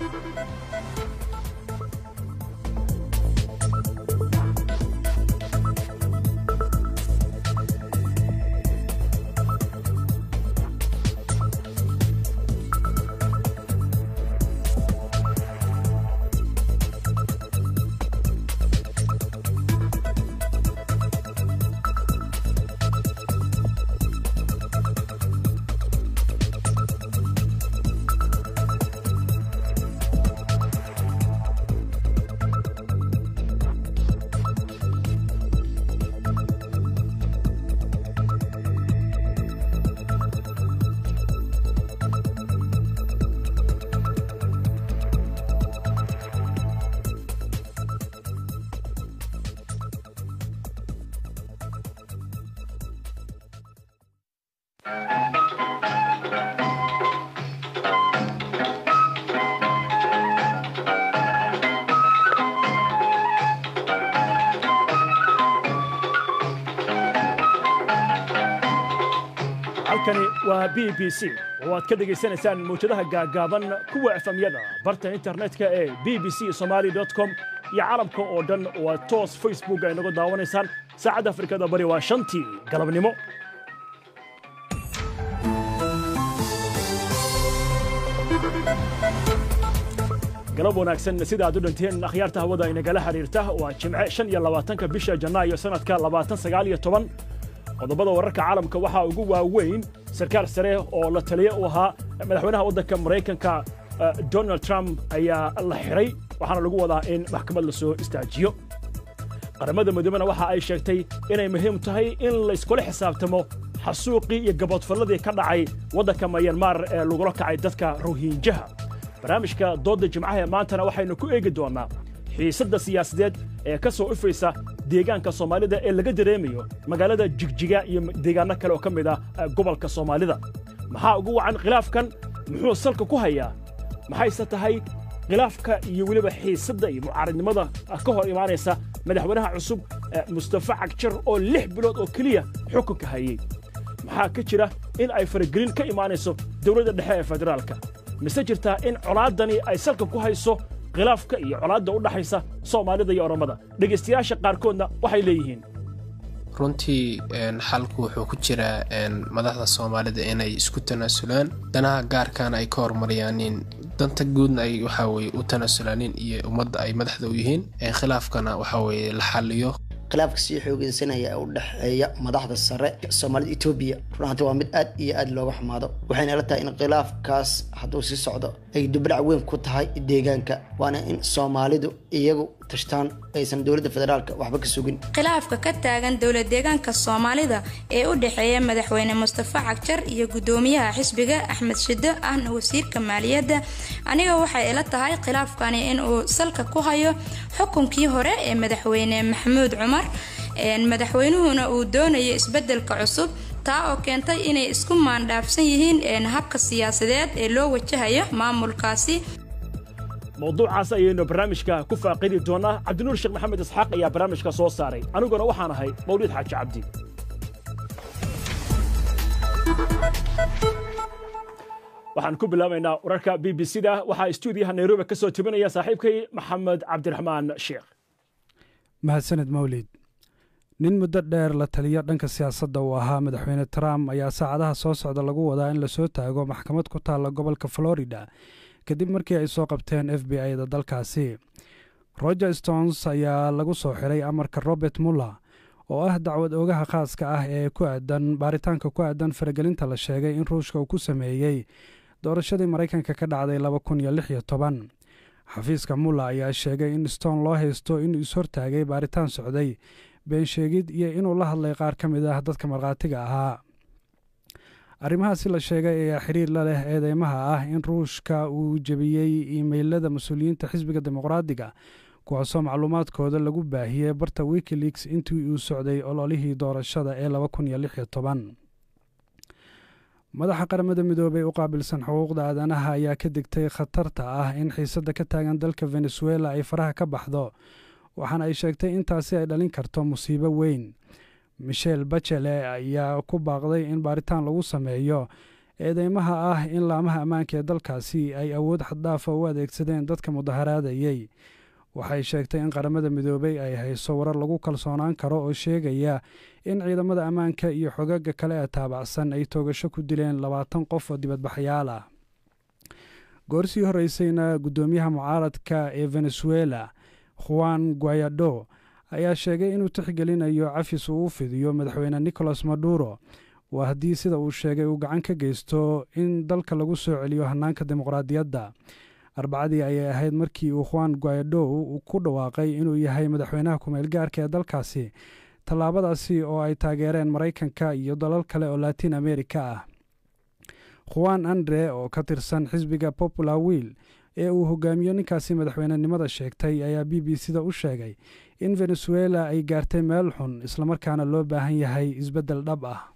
halkani waa b b c oo aad ka dhegaysanaysaan mawjadaha gaaggaaban kuwa efamyada barta internetka ee b b c somaali com iyo caalamka oo dhan oo aad toos facebook ay naga daawanaysaan saacadda afrikada bari waa shantii galabnimo galab wanaagsan sida aad u dhanteen akhyaarta hawada inagala xiriirta waa jimce shan iyo labaatanka bisha janaayo sannadka labaatan sagaal iyo toban qodobada wararka caalamka waxaa ugu waaweyn sarkaal sare oo la taliya u ahaa madaxweynaha waddanka maraykanka donald trump ayaa la xiray waxaana lagu wadaa in maxkamad la soo istaajiyo qaramada midoobena waxa ay sheegtay inay muhiim tahay in layskula xisaabtamo xasuuqii iyo gaboodfalladii ka dhacay waddanka mayanmar ee lagula kacay dadka rohinjaha barnaamijka doodda jimcaha ee maantana waxaynu ku eegi doonnaa xiisadda siyaasadeed ee ka soo ifaysa deegaanka soomaalida ee laga dareemayo magaalada jigjiga iyo deegaanno kale oo ka mid ah gobolka soomaalida maxaa ugu wacan khilaafkan muxuu salka ku hayaa maxayse tahay khilaafka iyo weliba xiisadda iyo mucaaradnimada ka hor imaanaysa madaxweynaha cusub mustafa cagjar oo lix bilood oo keliya xukunka hayey maxaa ka jira in ay faragelin ka imaanayso dowladda dhexe ee federaalka mise jirtaa in colaaddani ay salka ku hayso khilaafka iyo colaadda u dhaxaysa soomaalida iyo oromada dhegaystayaasha qaarkoodna waxay leeyihiin runtii xalku wuxuu ku jiraa madaxda soomaalida inay isku tanaasulaan danaha gaarkaana ay ka horumariyaanin danta guudna ay waxaweye u tanaasulaanin iyo ummadda ay madaxda u yihiin khilaafkana waxaweye la xaliyo khilaafka sii xoogeysanaya ee u dhexeeya madaxda sare soomaalida etoobiya runahanta waa mid aad iyo aad looga xumaado waxayna ila tahay in khilaafkaas hadduu sii socdo ay dubadhac weyn ku tahay deegaanka waana in soomaalidu iyagu tashtaan aysan dowladda federaalka waxba ka sugin khilaafka ka taagan dowlad deegaanka soomaalida ee u dhexeeya madaxweyne mustafa cagjar iyo gudoomiyaha xisbiga axmed shiddo ahna wasiirka maaliyadda aniga waxay ila tahay khilaafkani inuu salka ku hayo xukunkii hore ee madaxweyne maxamuud cumar madaxweynuhuna uu doonayo isbedelka cusub taa oo keentay inay isku maandhaafsan yihiin habka siyaasadeed ee loo wajahayo maamulkaasi mawduucaas ayaynu barnaamijka ku faaqidi doonnaa cabdinuur sheekh maxamed isxaaq ayaa barnaamijka soo saaray aniguna waxaan ahay mawliid xaaji cabdi waxaan ku bilaabaynaa wararka b b c da waxaa stuudiyaha nairobi ka soo tebinaya saaxiibkay maxamed cabdiraxmaan sheekh mahadsaned mawlid nin muddo dheer la taliyo dhanka siyaasadda uu ahaa madaxweyne trump ayaa saacadaha soo socda lagu wadaa in lasoo taago maxkamad ku taalla gobolka florida kadib markii ay soo qabteen f b i-da dalkaasi roger stones ayaa lagu soo xiray amarka robert muller oo ah dacwad oogaha khaaska ah ee ku aadan baaritaanka ku aadan faragelinta la sheegay in ruushka uu ku sameeyey doorashadii maraykanka ka dhacday laba kun iyo lix iyo toban xafiiska muller ayaa sheegay in stone loo haysto inuu is-hortaagay baaritaan socday beensheegid iyo inuu la hadlay qaar ka mid ah dadka markhaatiga ahaa arrimahaasi la sheegay ayaa xiriir la leh eedeymaha ah in ruushka uu jebiyey iimeylada mas-uuliyiinta xisbiga dimuqraadiga kuwaasoo macluumaadkooda lagu baahiyey barta wikileaks intii uu socday ololihii doorashada ee laba kun iyo lix iyo toban madaxa qaramada midoobey u qaabilsan xuquuqda aadanaha ayaa ka digtay khatarta ah in xiisadda ka taagan dalka venezuela ay faraha ka baxdo waxaana ay sheegtay intaasi ay dhalin karto musiibo weyn michel bachele ayaa ku baaqday in baaritaan lagu sameeyo eedeymaha ah in laamaha ammaanka ee dalkaasi ay awood xaddaafa u adeegsadeen dadka mudaharaadayey waxay sheegtay in qaramada midoobay ay hayso warar lagu kalsoonaan karo oo sheegaya in ciidamada ammaanka iyo xogaga kale ee taabacsan ay toogasho ku dileen labaatan qof oo dibadbaxyaal ah goorsii horreysayna guddoomiyaha mucaaradka ee venezuela juan guayado ayaa sheegay inuu tixgelinayo cafis uu u fidiyo madaxweyne nicolas maduro waa haddii sida uu sheegay uu gacan ka geysto in dalka lagu soo celiyo hannaanka dimuqraadiyadda arbacadii ayay ahayd markii uu juan guaido ku dhawaaqay inuu yahay madaxweynaha kumeel gaarka ee dalkaasi tallaabadaasi oo ay taageereen maraykanka iyo dalal kale oo latin america ah juan andre oo ka tirsan xisbiga popular wiil ee uu hogaamiyo ninkaasi madaxweynenimada sheegtay ayaa b b c da u sheegay in venezuela ay gaartay meel xun islamarkaana loo baahan yahay isbeddel dhab ah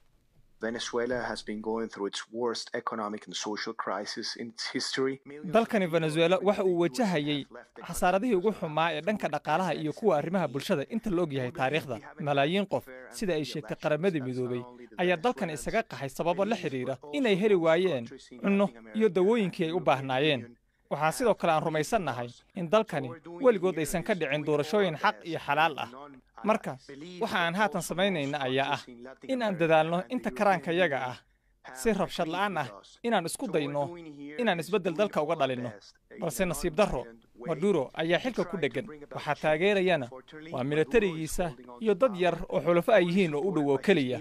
dalkani venezuela waxa uu wajahayay khasaaradihii ugu xumaa ee dhanka dhaqaalaha iyo kuwa arrimaha bulshada inta la og yahay taariikhda malaayiin qof sida ay sheegtay qaramadii midoobay ayaa dalkan isaga qaxay sababo la xidhiira inay heli waayeen cunno iyo dawooyinkii ay u baahnaayeen waxaa sidoo kale aan rumaysannahay in dalkani weligood aysan ka dhicin doorashooyin xaq iyo xalaal ah marka waxa aan haatan samaynayna ayaa ah in aan dadaalno inta karaankayaga ah si rabshad la'aan ah inaan isku dayno inaan isbeddel dalka uga dhalinno balse nasiib darro maduro ayaa xilka ku dheggan waxaa taageerayana waa milatarigiisa iyo dad yar oo xulafo ay yihiin oo u dhow oo keliya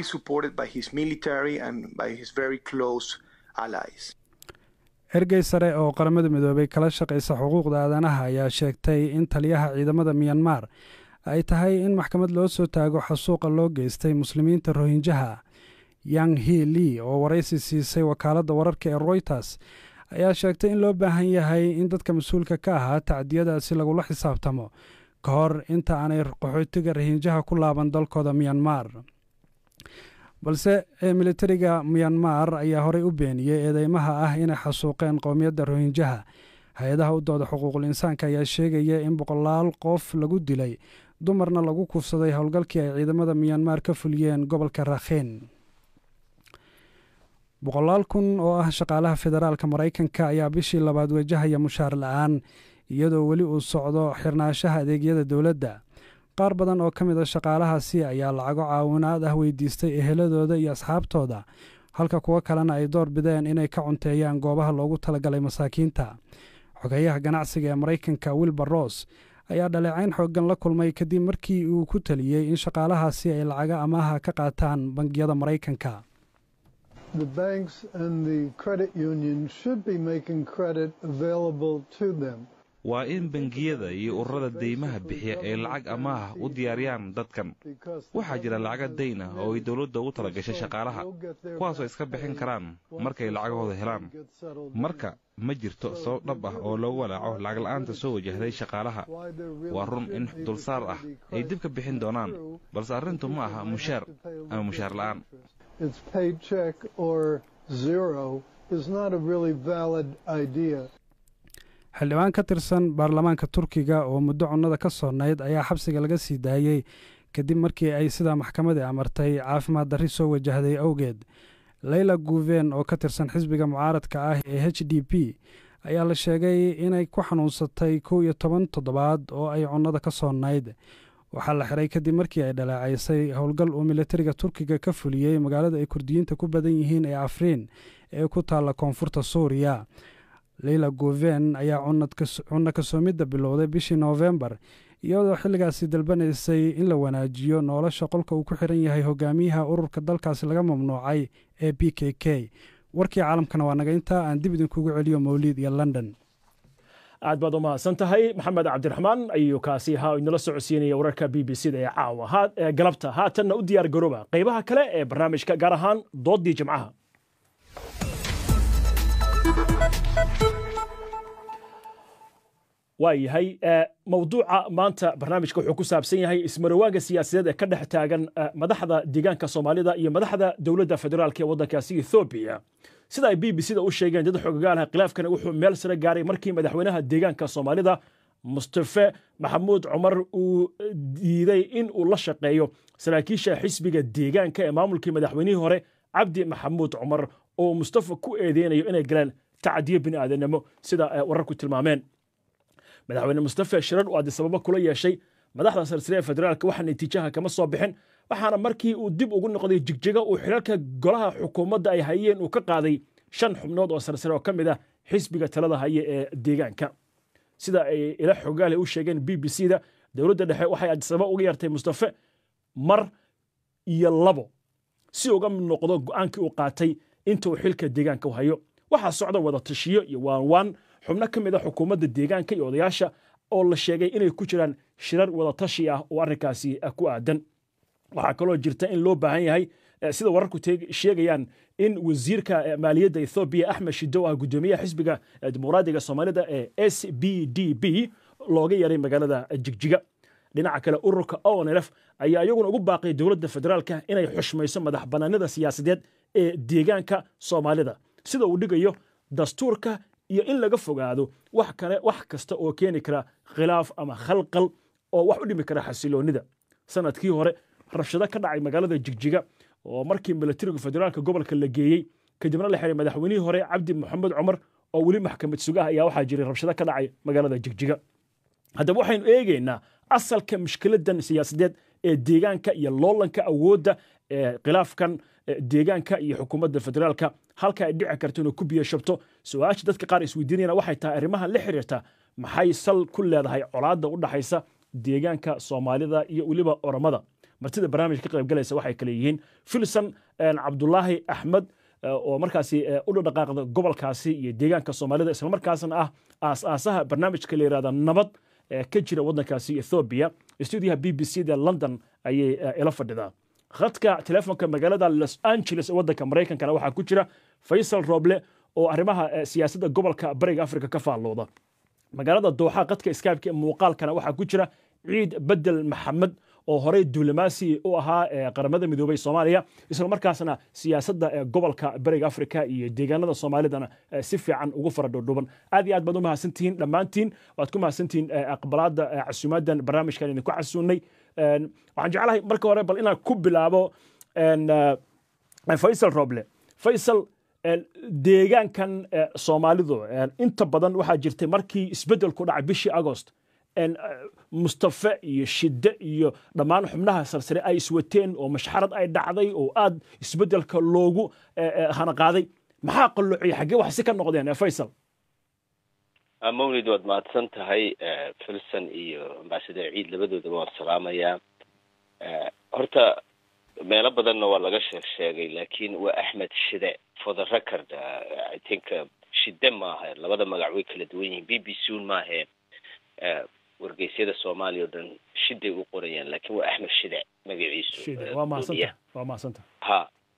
ergey sare oo qaramada midoobay kala shaqaysa xuquuqda aadanaha ayaa sheegtay in taliyaha ciidamada miyanmar ay tahay in maxkamad loo soo taago xasuuqa loo geystay muslimiinta rohinjaha yang hi lee oo waraysi siisay wakaaladda wararka ee royters ayaa sheegtay in loo baahan yahay in dadka mas-uulka ka ahaa tacdiyadaasi lagula xisaabtamo ka hor inta aanay qaxootiga rohinjaha ku laaban dalkooda miyanmar balse militariga miyanmar ayaa horey u beeniyey eedeymaha ah inay xasuuqeen qowmiyadda rohinjaha hay-adaha u dooda xuquuqul insaanka ayaa sheegaya in boqolaal qof lagu dilay dumarna lagu kufsaday howlgalkii ay ciidamada miyanmar ka fuliyeen gobolka rakhin boqolaal kun oo ah shaqaalaha federaalka maraykanka ayaa bishii labaad wajahaya mushaar la-aan iyadoo weli uu socdo xirnaanshaha adeegyada dowladda qaar badan oo ka mid a shaqaalahaasi ayaa lacago caawinaad ah weydiistay eheladooda iyo asxaabtooda halka kuwo kalena ay door bideen inay ka cunteeyaan goobaha loogu talagalay masaakiinta xogeyaha ganacsiga ee maraykanka wilbur ross ayaa dhaleecayn xooggan la kulmay kadib markii uu ku taliyey in shaqaalahaasi ay lacaga amaaha ka qaataan bangiyada maraykanka waa in bangiyada iyo ururada deymaha bixiya ay lacag amaah u diyaariyaan dadkan waxaa jira lacaga dayn ah oo ay dowladda ugu talagashay shaqaalaha kuwaasoo iska bixin karaan markay lacagahooda helaan marka ma jirto sabab dhab ah oo loogu walaaco lacag la'aanta soo wajahday shaqaalaha waa run in dulsaar ah ay dib ka bixin doonaan balse arrintu ma aha mushaar ama mushaar la'aan xildhibaan ka tirsan baarlamaanka turkiga oo muddo cunnada ka soonayd ayaa xabsiga laga sii daayey kadib markii ay sidaa maxkamadii amartay caafimaad darri soo wajahday awgeed leyla guven oo ka tirsan xisbiga mucaaradka ah ee h d p ayaa la sheegay inay ku xanuunsatay kow iyo toban toddobaad oo ay cunnada ka soonayd waxaa la xiray kadib markii ay dhaleecaysay howlgal uu militariga turkiga ka fuliyey magaalada ay kurdiyiinta ku badan yihiin ee afriin ee ku taalla koonfurta suuriya leyla guven ayaa cunno kasoomidda bilowday bishii noofembar iyadoo xilligaasi dalbanaysay in la wanaajiyo nolosha qolka uu ku xiran yahay hogaamiyaha ururka dalkaasi laga mamnuucay ee b k k warkii caalamkana waa naga intaa aan dib idinkugu celiyo mawliid iyo london aad baad u mahadsan tahay maxamed cabdiraxmaan ayuu kaasi ahaa inala socodsiinaya wararka b b c da ee caawa ee galabta haatanna u diyaar garooba qaybaha kale ee barnaamijka gaar ahaan doodii jimcaha waa yahay mawduuca maanta barnaamijka wuxuu ku saabsan yahay ismarawaaga siyaasadeed ee ka dhex taagan madaxda deegaanka soomaalida iyo madaxda dowladda federaalk ee waddankaasi ethoobiya sida ay b b c da u sheegeen dad xogagaalaha khilaafkana wuxuu meel sare gaaray markii madaxweynaha deegaanka soomaalida mustafe maxamuud cumar uu diiday in uu la shaqeeyo saraakiisha xisbiga deegaanka ee maamulkii madaxweynihii hore cabdi maxamuud cumar oo mustafa ku eedeynayo inay galeen tacadiyo bini aadanimo sida wararku tilmaameen madaxweyne mustafa shirar uu adisababa kula yeeshay madaxda sarsare ee federaalka waxa natiijaha kama soo bixin waxaana markii uu dib ugu noqday jigjiga uu xilalka golaha xukuumadda ay hayeen uu ka qaaday shan xubnood oo sarsare oo ka mid ah xisbiga talada haye ee deegaanka sida ay ila xogaale u sheegeen b b c da dowladda dhexe waxay adisababa uga yartay mustafe mar iyo labo si uga mid noqdo go'aankii uu qaatay inta uu xilka deegaanka u hayo waxaa socda wada tashiyo iyo waanwaan xubno ka mid a xukuumadda deegaanka iyo odayaasha oo la sheegay inay ku jiraan shirar wada tashi ah oo arrinkaasi ku aadan waxaa kaloo jirta in loo baahan yahay sida wararku sheegayaan in wasiirka maaliyadda ethoobiya axmed shido ah guddoomiyaha xisbiga dimuqraadiga soomaalida ee s b d b looga yaray magaalada jigjiga dhinaca kale ururka onlf ayaa iyaguna ugu baaqay dowladda federaalka inay xushmayso madax bannaanida siyaasadeed ee deegaanka soomaalida sida uu dhigayo dastuurka iyo in laga fogaado wax kale wax kasta oo keeni kara khilaaf ama khalqal oo wax u dhimi kara xasiloonnida sanadkii hore rabshado ka dhacay magaalada jigjiga oo markii milatariga federaalka gobolka la geeyey kadibna la xiray madaxweynihii hore cabdi maxamed cumar oo weli maxkamad sugaha ayaa waxaa jiray rabshado ka dhacay magaalada jigjiga haddaba waxaynu eegaynaa asalka mushkiladan siyaasadeed ee deegaanka iyo loolanka awoodda ee khilaafkan deegaanka iyo xukuumadda federaalka halka ay dhici karto inuu ku biyo shabto su-aasha dadka qaar isweydiinayana waxay tahay arrimahan la xiriirta maxay sal ku leedahay colaadda u dhaxaysa deegaanka soomaalida iyo weliba oromada martida barnaamijka ka qaybgalaysa waxay kale yihiin filson cabdulaahi axmed oo markaasi u dhaqaaqda gobolkaasi iyo deegaanka soomaalida islamarkaasna ah aas-aasaha barnaamijka la yihahda nabad ka jira waddankaasi ethoobiya stuudiyaha b b c da london ayay ila fadhidaa khadka telefoonka magaalada los angeles ee waddanka maraykankana waxaa ku jira faysal roble oo arrimaha siyaasadda gobolka bariga afrika ka faallooda magaalada dooxa qadka skypeka ee muuqaalkana waxaa ku jira ciid bedel maxamed oo horey duulimaasi u ahaa qaramada midoobay soomaaliya isla markaasna siyaasadda gobolka bariga afrika iyo deegaanada soomaalidana si fiican ugu fara dhowdhuban aad iyo aad baad u mahadsantihiin dhammaantiin waad ku mahadsantihiin aqbalaadda casuumaaddan barnaamijkan idinku casuunay waxaan jeclahay marka hore bal inaan ku bilaabo faysal roble faysal deegaankan soomaalidu inta badan waxaa jirtay markii isbeddelku dhacay bishii agost mustafe iyo shidde iyo dhammaan xubnaha sarsare ay iswateen oo mashxarad ay dhacday oo aad isbeddelka loogu hanaqaaday maxaa qalloociyay xaggee wax si ka noqdeen faysal mawlid waad mahadsan tahay filson iyo ambasador ciid labadoodaba waan salaamayaa horta meelo badanna waa laga sheeg sheegay laakiin waa axmed shide for the record i think shide maaha labada magac way kala duwan yihiin b b c un maahe wargeysyada soomaaliya o dhan shiday u qorayaan laakiin waa axmed shide magaciisu waa mahadsanta waa mahadsanta ha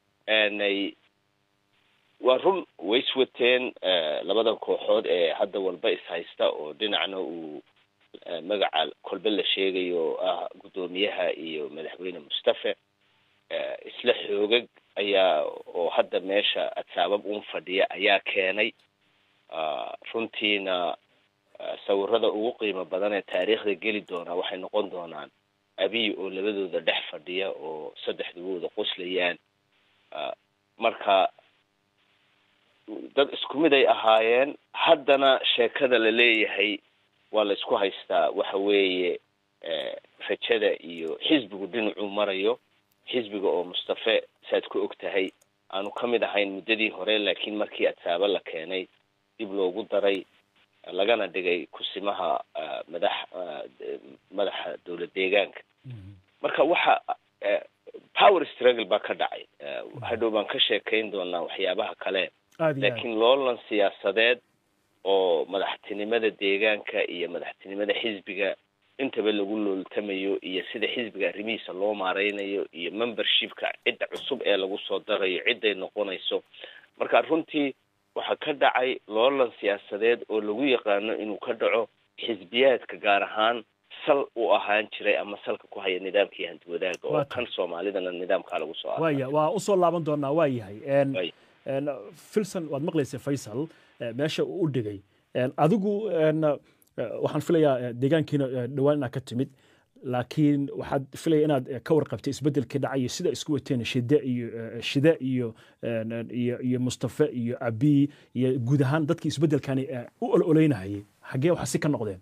waa run way iswateen labadan kooxood ee hadda walba ishaysta oo dhinacna uu magaca kolbe la sheegayo oo ah guddoomiyaha iyo madaxweyne mustafe isla xoogag ayaa oo hadda meesha adsaabab un fadhiya ayaa keenay runtiina sawirada ugu qiimo badan ee taariikhda geli doonaa waxay noqon doonaan abiy oo labadooda dhex fadhiya oo saddexdubooda qoslayaan marka dad isku mid ay ahaayeen haddana sheekada la leeyahay waa la isku haystaa waxa weeye rajada iyo xisbigu dhinacuu marayo xisbiga oo mustafe saaad ku og tahay aanu ka mid ahayn muddadii hore laakiin markii adsaabo la keenay dib loogu daray lagana dhigay kusimaha madax madaxa dowlad deegaanka marka waxa power struggle baa ka dhacay hadhow baan ka sheekayn doonaa waxyaabaha kale laakiin loolan siyaasadeed oo madaxtinimada deegaanka iyo madaxtinimada xisbiga intaba lagu looltamayo iyo sida xisbiga arrimihiisa loo maareynayo iyo membershipka cidda cusub ee lagu soo darayo cidday noqonayso marka runtii waxaa ka dhacay loolan siyaasadeed oo lagu yaqaano inuu ka dhaco xisbiyaadka gaar ahaan sal u ahaan jiray ama salka ku haya nidaamkii hantiwadaaga oo kan soomaalidana nidaamkaa lagu soo waya waa usoo laaban doonaa waa yahay filson waad maqlaysa faysal meesha uu u dhigay adigu waxaan filayaa deegaankiina dhowaan inaad ka timid laakiin waxaad filaya inaad ka warqabtay isbeddelkii dhacayo sida isku wateen shide iyo shide iyo iyo iyo mustafe iyo abiy iyo guud ahaan dadkii isbeddelkani u ololeynahayay xaggee waxa si ka noqdeen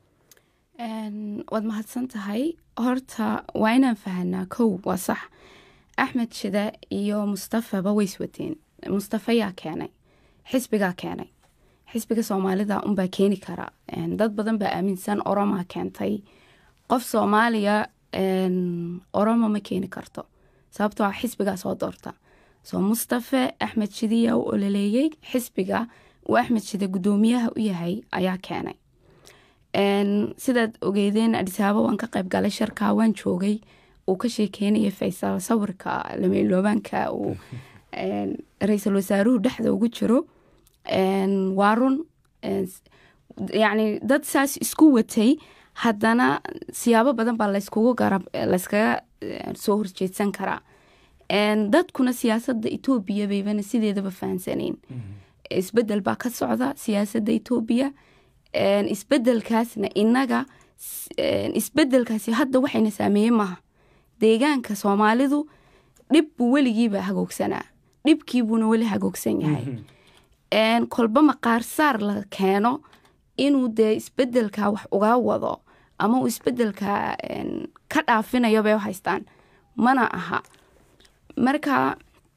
waad mahadsan tahay horta waa inaan fahanaa kow waa sax axmed shide iyo mustafaba way iswateen mustafa yaa keenay xisbigaa keenay xisbiga soomaalida unbaa keeni kara dad badan baa aaminsan oromaa keentay qof soomaaliya oromo ma keeni karto sababtoo a xisbigaa soo doorta soo mustafe axmed shidiyaa u ololeeyey xisbiga uu axmed shide guddoomiyaha u yahay ayaa keenay sidaad ogeedeen adisaaba waan ka qayb galay sharkaa waan joogay uu ka sheekeynaya faysal sawirka lameyloobaanka uu ra-iisul wasaaruhu dhexda ugu jiro waa run yacni dad saas isku watay haddana siyaabo badan baa layskugu garab layskaga soo horjeedsan karaa dadkuna siyaasadda etoobiya baybana sideedaba fahansaneyn isbedel baa ka socda siyaasadda etoobiya isbedelkaasna inaga isbedelkaasi hadda waxayna saameeye maaha deegaanka soomaalidu dhib buu weligiiba hagoogsanaa dhibkiibuuna weli hagoogsan yahay kolba maqaarsaar la keeno inuu dee isbedelka wax uga wado ama uu isbedelka ka dhaafinayo bay u haystaan mana aha marka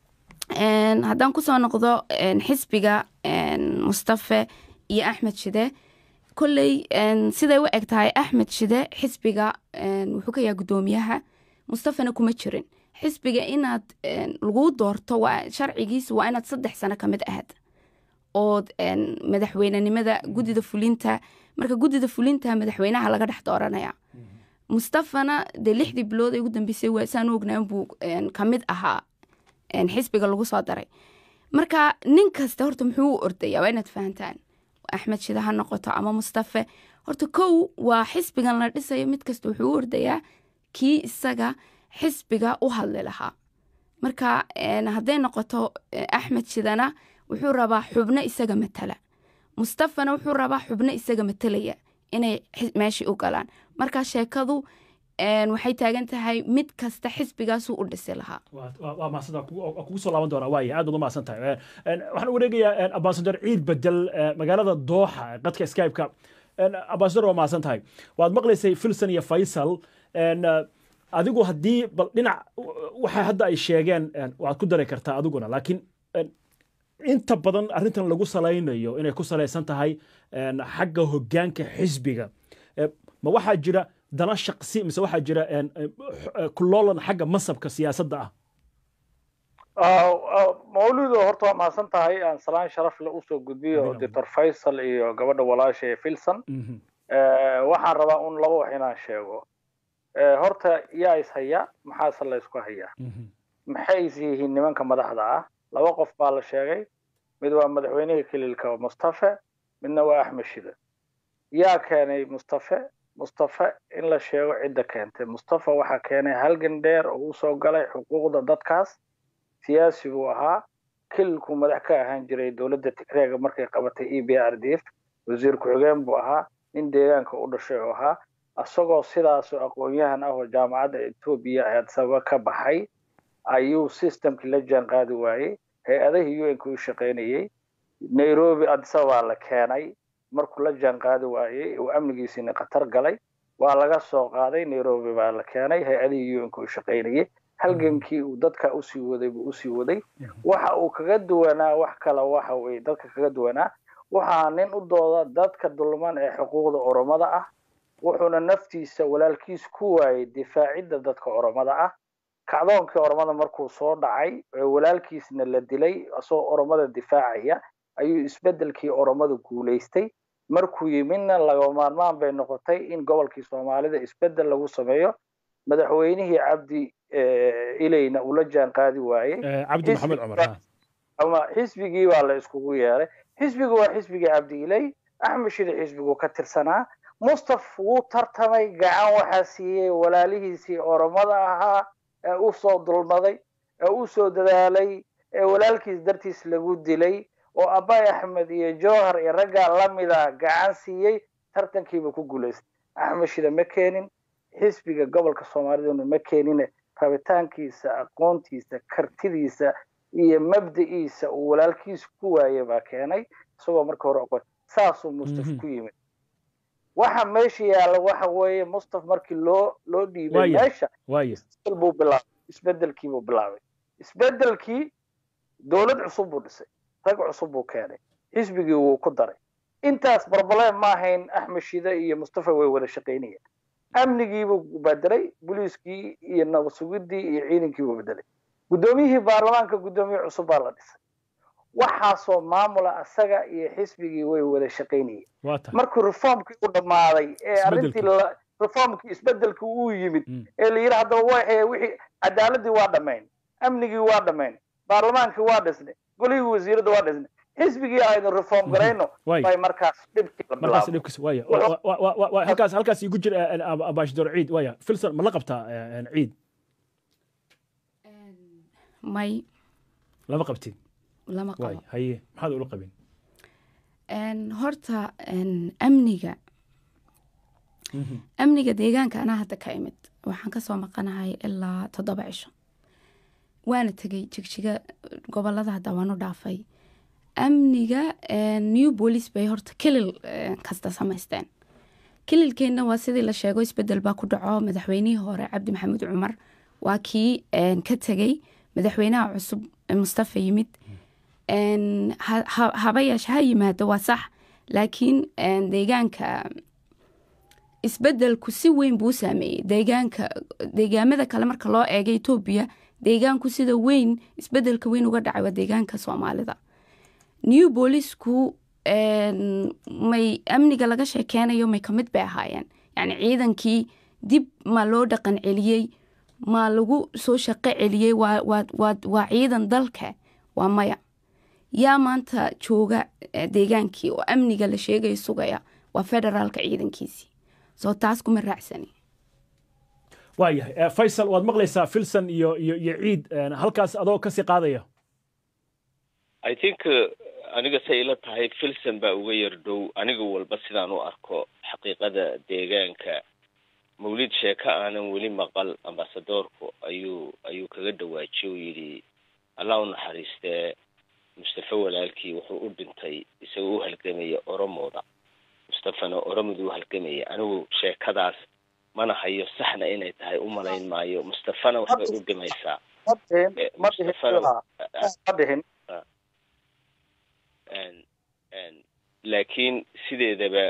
haddaan kusoo noqdo xisbiga mustafe iyo axmed shide kolley siday u eg tahay axmed shide xisbiga wuxuu ka yahay guddoomiyaha mustafana kuma jirin xisbiga inaad laguu doorto waa sharcigiisa waa inaad saddex sano ka mid ahayd ood madaxweynenimada guddida fulinta marka guddida fulinta madaxweynaha laga dhex dooranaya mustafana dee lixdii bilood ee ugu dambeysay waa saan u ognaan buu ka mid ahaa xisbiga lagu soo daray marka nin kasta horta muxuu u ordaya waa inaad fahantaan axmed shida ha noqoto ama mustafe horta kow waa xisbigan la dhisayo mid kasta wuxuu u ordayaa kii isaga xisbiga u hadli lahaa marka hadday noqoto axmed shidana wuxuu rabaa xubno isaga matala mustafana wuxuu rabaa xubno isaga matalaya inay meeshii u galaan marka sheekadu waxay taagan tahay mid kasta xisbigaasuu u dhisi lahaa waa maasanta kugu soo laaban doonaa waaya aad baad u mahadsan tahay waxaan wareegayaa ambasador ciid bedel magaalada dooxa qadka skype-ka ambasador waa mahadsan tahay waad maqlaysay filson iyo faysal adigu haddii bal dhinac waxa hadda ay sheegeen waad ku dari kartaa adiguna laakiin inta badan arrintan lagu salaynayo inay ku salaysan tahay xagga hoggaanka xisbiga ma waxaa jira dana shaqsi mise waxaa jira kuloolan xagga masabka siyaasadda ah mawlido horta waa mahadsan tahay aan salaan sharaf le usoo gudbiyo doctor faysal iyo gabadha walaasha ee filson waxaan rabaa un laba wax inaan sheego horta yaa is haya maxaase la ysku hayaa maxay is yihiin nimanka madaxda ah laba qof baa la sheegay mid waa madaxweynihii kililka mustafe midna waa axmed shide yaa keenay mustafe mustafe in la sheego cidda keentay mustafe waxaa keenay halgan dheer oo usoo galay xuquuqda dadkaas siyaasiguu ahaa kililkuu madax ka ahaan jiray dowladda tigreega markay qabatay e b r d f wasiir ku-xigeen buu ahaa nin deegaanka u dhashay oo ahaa isagoo sidaasoo aqoon-yahan ah oo jaamacadda etoobiya adsaba ka baxay ayuu systemkii la jaan qaadi waayey hay-adahii u n-ka u shaqaynayey nairobi adisabaa la keenay markuu la jaan qaadi waayey uu amnigiisiina khatar galay waa laga soo qaaday nairobi baa la keenay hay-adihii u n-ka u shaqaynayey halgankii uu dadka usii waday buu usii waday waxa uu kaga duwanaa wax kale waxa weye dadka kaga duwanaa waxaa nin u dooda dadka dulman ee xuquuqda oromada ah wuxuuna naftiisa walaalkiis ku waayey difaacidda dadka oromada ah kacdoonkii oromada markuu soo dhacay walaalkiisna la dilay isagoo oromada difaacaya ayuu isbeddelkii oromada guulaystay markuu yimidna laga maarmaan bay noqotay in gobolkii soomaalida isbeddel lagu sameeyo madaxweynihii cabdi ilayna uu la jaan qaadi waayey cabdi maxamed cumar ama xisbigii baa la iskugu yeeray xisbigu waa xisbigii cabdi ilay axmed shide xisbiguu ka tirsanaa mustaf wuu tartamay gacan waxaa siiyey walaalihiisii oromada ahaa ee u soo dulmaday ee u soo dadaalay ee walaalkiis dartiis lagu dilay oo abay axmed iyo jowhar iyo raggaa lamida gacan siiyey tartankiiba ku guulaystay axmed shide ma keenin xisbiga gobolka soomaaliduna ma keenine rabitaankiisa aqoontiisa kartidiisa iyo mabda'iisa uu walaalkiisa ku waaye baa keenay isagoo marka hore aqoon saasuu mustaf ku yimid waxa meesha yaalla waxa weeye mustaf markii loo loo dhiibay meesha isbedel buu bilaabay isbedelkii buu bilaabay isbedelkii dowlad cusub buu dhisay rag cusub buu keenay xisbigii wuu ku daray intaas barbaleen ma ahayn axmed shide iyo mustafa way wada shaqaynayeen amnigiibuu bedelay booliiskii iyo nabad sugidii iyo ciidankiibuu bedelay guddoomiyihii baarlamaanka guddoomiye cusub baa la dhisay waxaasoo maamula asaga iyo xisbigii way wada shaqaynayeen markuu reformkii u dhammaaday ee arrintii reformkii isbedelkii uu yimid ee la yidhi haddaba way wixii cadaaladii waa dhammayn amnigii waa dhammayn baarlamaankii waa dhisnay golihii wasiirada waa dhisnay xisbigii aynu reform garayno bay markaas dhibkii la markaas dhibkiis waya halkaas halkaas igu jir ambassador ciid waya filson ma la qabtaa ciid may lama qabtid lama qabo haye maxaad ula qabin horta amniga amniga deegaanka anaa hadda ka imid waxaan kasoo maqanahay ilaa toddoba cisho waana tegay jigjiga gobolada hadda waan u dhaafay amniga new police bay horta kilil kasta samaysteen kililkeenna waa sidii la sheego isbedel baa ku dhaco madaxweynihii hore cabdi maxamuud cumar waa kii ka tegey madaxweynaha cusub mustafa yimid haba yeeshe ha yimaado waa sax laakiin deegaanka isbedelku si weyn buu saameeyey deegaanka deegaamada kale marka loo eega etoobiya deegaanku sida weyn isbedelka weyn uga dhacay waa deegaanka soomaalida new boolisku may amniga laga sheekeynayo may kamid bay ahaayeen yacni ciidankii dib ma loo dhaqan celiyey ma lagu soo shaqo celiyey waa ciidan dalka waa maya yaa maanta jooga deegaankii oo amniga la sheegaya sugaya waa federaalka ciidankiisii soo taas kuma raacsani waayahay faysal waad maqlaysaa filson iyo iyo iyo ciid halkaas adoo kasii qaadaya i think aniga say ila tahay filson baa uga yar dhow aniga walba sidaan u arko xaqiiqada deegaanka mawlid sheeko aanan weli maqal ambasadoorku ayuu ayuu kaga dhawaajiye u yidhi allah u naxariistee mustafa walaalkii wuxuu u dhintay isagoo u halgamaya oromooda mustafana oromadu u halgamaya anigu sheekadaas mana hayo saxna inay tahay u malayn maayo mustafana waxbay u dhimaysaa laakiin sideedaba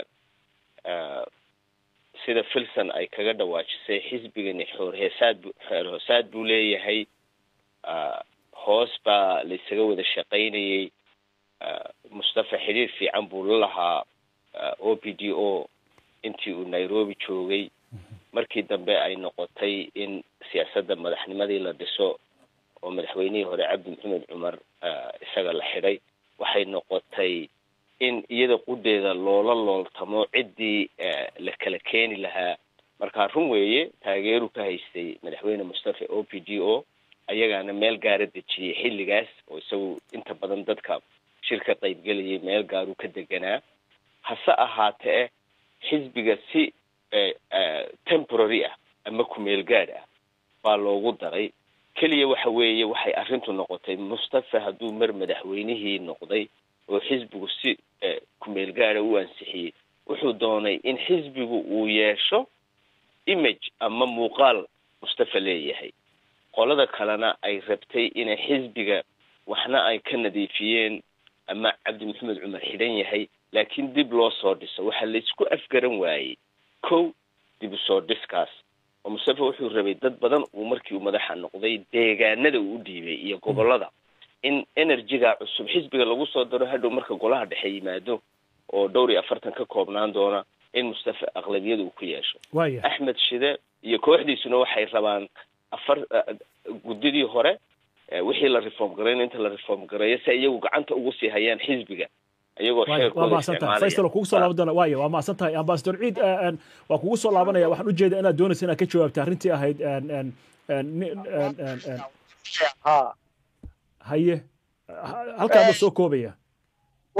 sida filson ay kaga dhawaajisay xisbigani xoorheesaad xoor hoosaad buu leeyahay hoos baa la isaga wada shaqaynayay mustafa xidhiir fiican buu la lahaa o p d o intii uu nairobi joogay markii dambe ay noqotay in siyaasadda madaxnimadii la dhiso oo madaxweynihii hore cabdi maxamed cumar isaga la xidhay waxay noqotay in iyada qudeeda loola looltamo ciddii la kala keeni lahaa markaa run weeye taageeru ka haystay madaxweyne mustafa o p d o ayagaana meel gaara dejiyey xilligaas oo isagu inta badan dadka shirka qaybgelayay meel gaaruu ka deganaa hase ahaatee xisbiga si temporary ah ama kumeel gaad ah baa loogu daray keliya waxa weeye waxay arrintu noqotay mustafa hadduu mar madaxweynihii noqday oo xisbigu si kumeel gaada u ansixiyey wuxuu doonay in xisbigu uu yeesho image ama muuqaal mustafa leeyahay qolada kalena ay rabtay inay xisbiga waxna ay ka nadiifiyeen ama cabdi maxamed cumar xidhan yahay laakiin dib loo soo dhiso waxaa laysku afgaran waayey kow dib u soo dhiskaas oo mustafa wuxuu rabay dad badan uu markii uu madaxa noqday deegaanada uu u dhiibay iyo gobolada in energyga cusub xisbiga lagu soo daro hadhow marka golaha dhexe yimaado oo dhowr iyo afartan ka koobnaan doona in mustafa aqlabiyada uu ku yeesho axmed shide iyo kooxdiisuna waxay rabaan afar guddidii hore wixii la reform garayno inta la reform gareeyo si iyagu gacanta ugu sii hayaan xisbiga iyagoo waa mahadsantahay faysal kugu soo laaban doona waaya waa mahadsan tahay ambasador ciid waa kugu soo laabanaya waxaan ujeeda inaad doonaysa inaad ka jawaabta arrintii ahayd haye halkaaba soo koobaya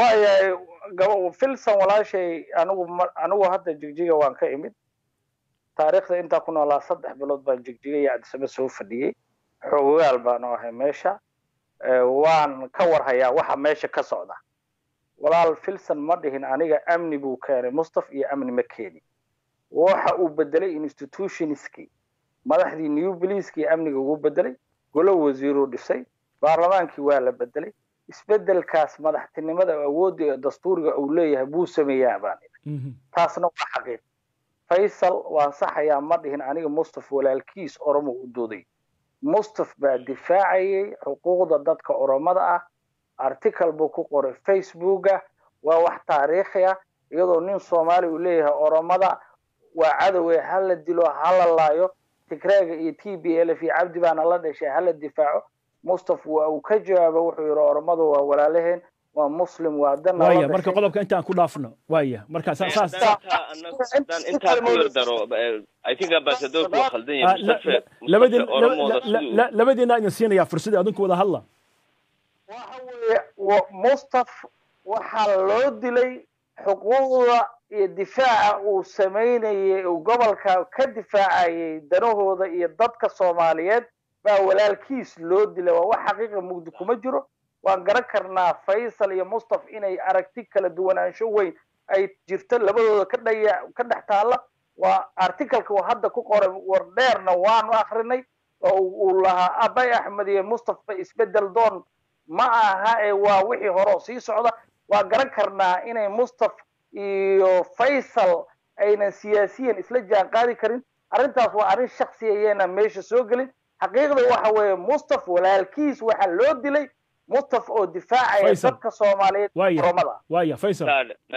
waayahay gaba filson walaashay anigu anigu hadda jigjiga waan ka imid taariikhda intaa ku noolaa saddex bilood baan jigjigaya cadisaba soo fadhiyey xoogayaal baanu ahay meesha waan ka warhayaa waxa meesha ka socda walaal filson ma dhihin aniga amni buu keenay mustaf iyo amni ma keeni waxa uu bedelay institutionskii madaxdii new bliiskii amniga ugu bedelay golo wasiiruu dhisay baarlamaankii waa la bedelay isbedelkaas madaxtinimada awoodda ee dastuuriga uu leeyahay buu sameeyaa baan taasna waa xaqiiq faysal waan saxayaa ma dhihin aniga mustaf walaalkiis oromo u dooday mustaf baa difaacayay xuquuqda dadka oromada ah article buu ku qoray facebooka waa wax taariikhi ah iyadoo nin soomaali uu leeyahay oromada waa cadowe hala dilo hala laayo tigreega iyo t b l f iyo cabdi baana la dhashay hala difaaco mustaf waa uu ka jawaaba wuxuu yidhi oromadu waa walaalaheen waa muslim waa dana waaya marka qodobka intaan ku dhaafno waaya marka saas intaa ku yar daro i think ambassadorku waa khaldan yahay mustafa labadiin oromooda siduu labadiina idin siinayaa fursadii adinku wada hadla waxa weeye mustaf waxaa loo dilay xuquuqda iyo difaaca uu samaynayay uu gobolka ka difaacayay danahooda iyo dadka soomaaliyeed baa walaalkiis loo dilay waa wax xaqiiqa mugdi kuma jiro waan garan karnaa faysal iyo mustaf inay aragti kala duwanaansho weyn ay jirto labadooda ka dhaya ka dhex taalla waa articaleka uu hadda ku qoray war dheerna waanu akrinay oo uu lahaa abay axmed iyo mustafa isbedel doon ma aha ee waa wixii hore oo sii socda waa garan karnaa inay mustaf iyo faysal aynan siyaasiyan isla jaan qaadi karin arrintaas waa arrin shaksiya iyayna meesha soo gelin xaqiiqda waxa weeye mustaf walaalkiis waxaa loo dilay mustaf oo difaacaya dadka soomaaliyeed oromada waaya faysal